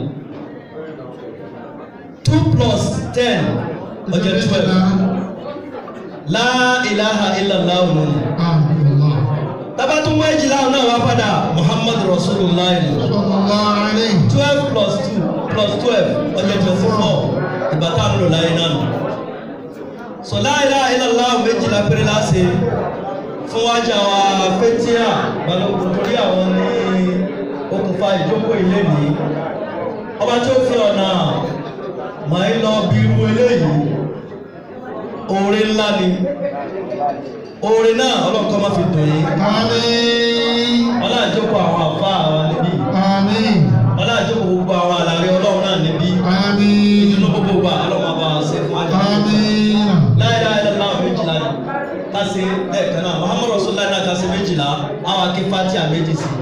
two plus ten ọjọ́ twelve la ilaha illallah òun ni Allah. tábà tún wọ́n èjìlá òun náà wá padà muhammad rasulullah ni Sallallahu alayhi. twelve plus two plus twelve ọjọ́ twenty four ìgbà tá a ń lò láyé náà nù so la ilaha illallah méjìlá péré láṣẹ fún wájà wa fẹ́tíà balógun torí àwọn ní okùnfà ìjókòó ilé mi ọba tí ó fi ọ̀nà màá ń lọ bí irú eléyìí oore ńlá ni oore náà ọlọ́kọ́ máa fi dùn yín Àmín. ọlá àjókòó àwọn àfa àwa níbí Àmín. ọlá àjókòó gbogbo àwọn àlàyé ọlọ́run náà níbí Àmín. ìdùnnú gbogbo gbà ọlọ́run àbá ṣe fún àjọ Àmín. láìláì lọ́la méjìlá ni kásì lẹ́ẹ̀kan náà muhammadu rasulillah náà kásì méjìlá àwọn akí fatia méjì sí.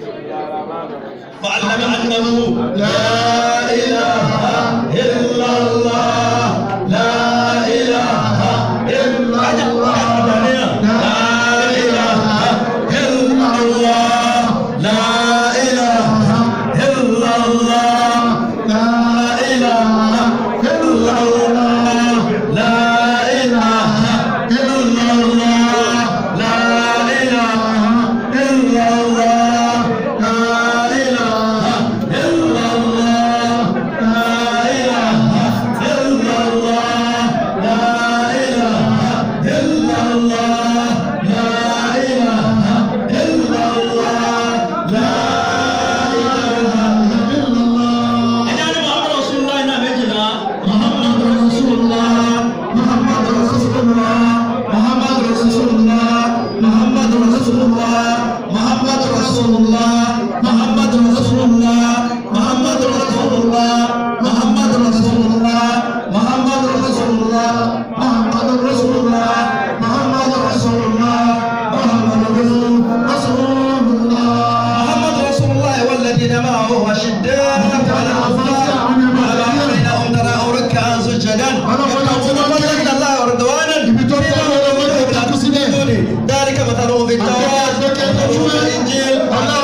فعلم أنه لا إله إلا الله لا إله إلا الله لا إله إلا الله لا إله إلا الله لا إله إلا الله لا إله إلا الله لا إله إلا الله لا إله إلا الله الله محمد رسول الله محمد رسول الله محمد رسول الله محمد رسول الله محمد رسول الله محمد رسول الله والذين معه أشداء على الكفار على بينهم تراهم ركعا سجدا يبتغون فضلا من الله ورضوانا ذلك مثلهم في التوراة مثلهم في الإنجيل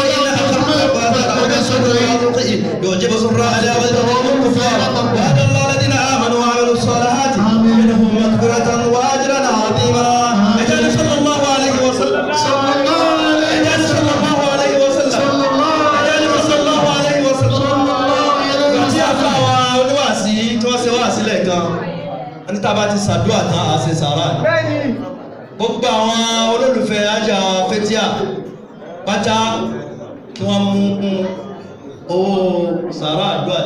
يعجب سراء لا ويذرهم الكفار وهدى الله الذين آمنوا وعملوا الصالحات منهم مغفرة وأجرا عظيما أجل صلى الله عليه وسلم صلى الله عليه أجل صلى الله عليه وسلم صلى الله عليه أجل صلى الله عليه وسلم صلى الله عليه tí a fún àwọn oníwàásí tí wọ́n ṣe wáàsí lẹ́ẹ̀kan ẹni tá a bá ti ṣàdúrà tán a ṣe sàrà ni. gbogbo àwọn olólùfẹ́ ajá fẹ́tíà pátá kí wọ́n mú owó sàrà àdúrà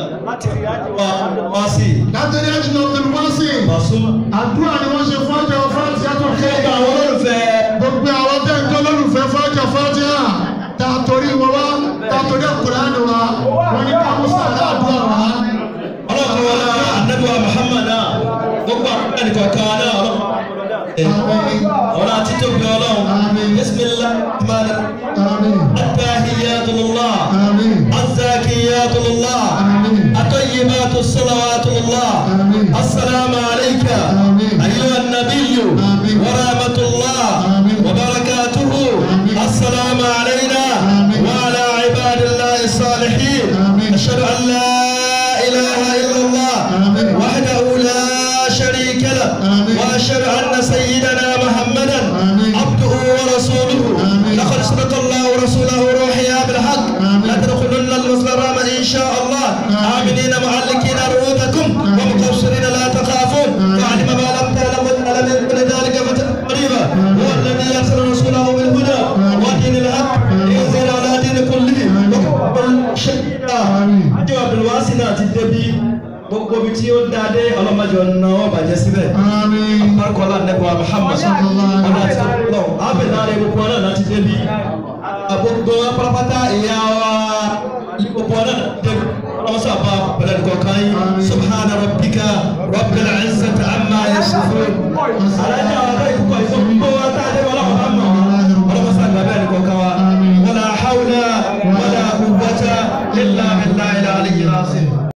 wọ́n sì látẹ̀lé ẹ̀jìnà tẹ̀lifásì pàṣọ. àdúrà ni wọ́n ṣe fún ọjọ́ fáńtì àtọ̀ gbogbo kẹ́ẹ̀dá àwọn olólùfẹ́ gbogbo àwọn tẹ́ ń tó lólùfẹ́ fáńtì fáńtì à ta torí wọn wá ta torí àkùránì wa wọn ní ká mú sàrà àdúrà wa. ọlọ́kọ̀ wọn náà anábíwá muhammad náà gbogbo àwọn ẹnìkọ̀ọ̀kan náà ọlọ́kọ̀ ọ̀rọ̀ àti tóbi ọlọ́run Àmín. bismillah rahman Àmín. التحيات لله Àmín. الزاكيات لله Àmín. الطيبات الصلوات لله آمين. السلام عليك آمين. أيها النبي آمين. ورحمة الله آمين. وبركاته آمين. السلام علينا آمين. وعلى عباد الله الصالحين آمين. أشهد أن لا إله إلا الله آمين. وحده لا شريك له آمين. وأشهد أن سيدنا محمدا آمين. عبده ورسوله آمين. لقد صدق الله ورسوله روحيا بالحق آمين. لتدخلن المسجد الحرام إن شاء الله آمين. آمنين معلقين رؤوسكم ومقصرين لا تخافون آمين. وعلم ما لم تعلموا ألم يكن ذلك فتح قريبا هو الذي أرسل رسوله بالهدى آمين. ودين الحق آمين. لينزل على دين كله آمين. وكفر شهيدا آمين. àjọ abdulwasi náà ti débi gbogbo ibi tí ó dáadé ọlọ́mọdé ọ̀nà wọn bàjẹ́ síbẹ̀ Àmín. barikola nẹbùa muhammad Sallallahu alaihi ọ̀nà àti ọ̀nà abẹ́nà rẹ̀ gbogbo ọ̀nà náà ti débi gbogbo pátápátá ìyá wa gbogbo ọ̀nà náà ti débi ọlọ́mọsá bá pẹ̀lẹ́ nìkan kan yín Àmín. subhana rabbika rabbil izzati amma yasifun alájà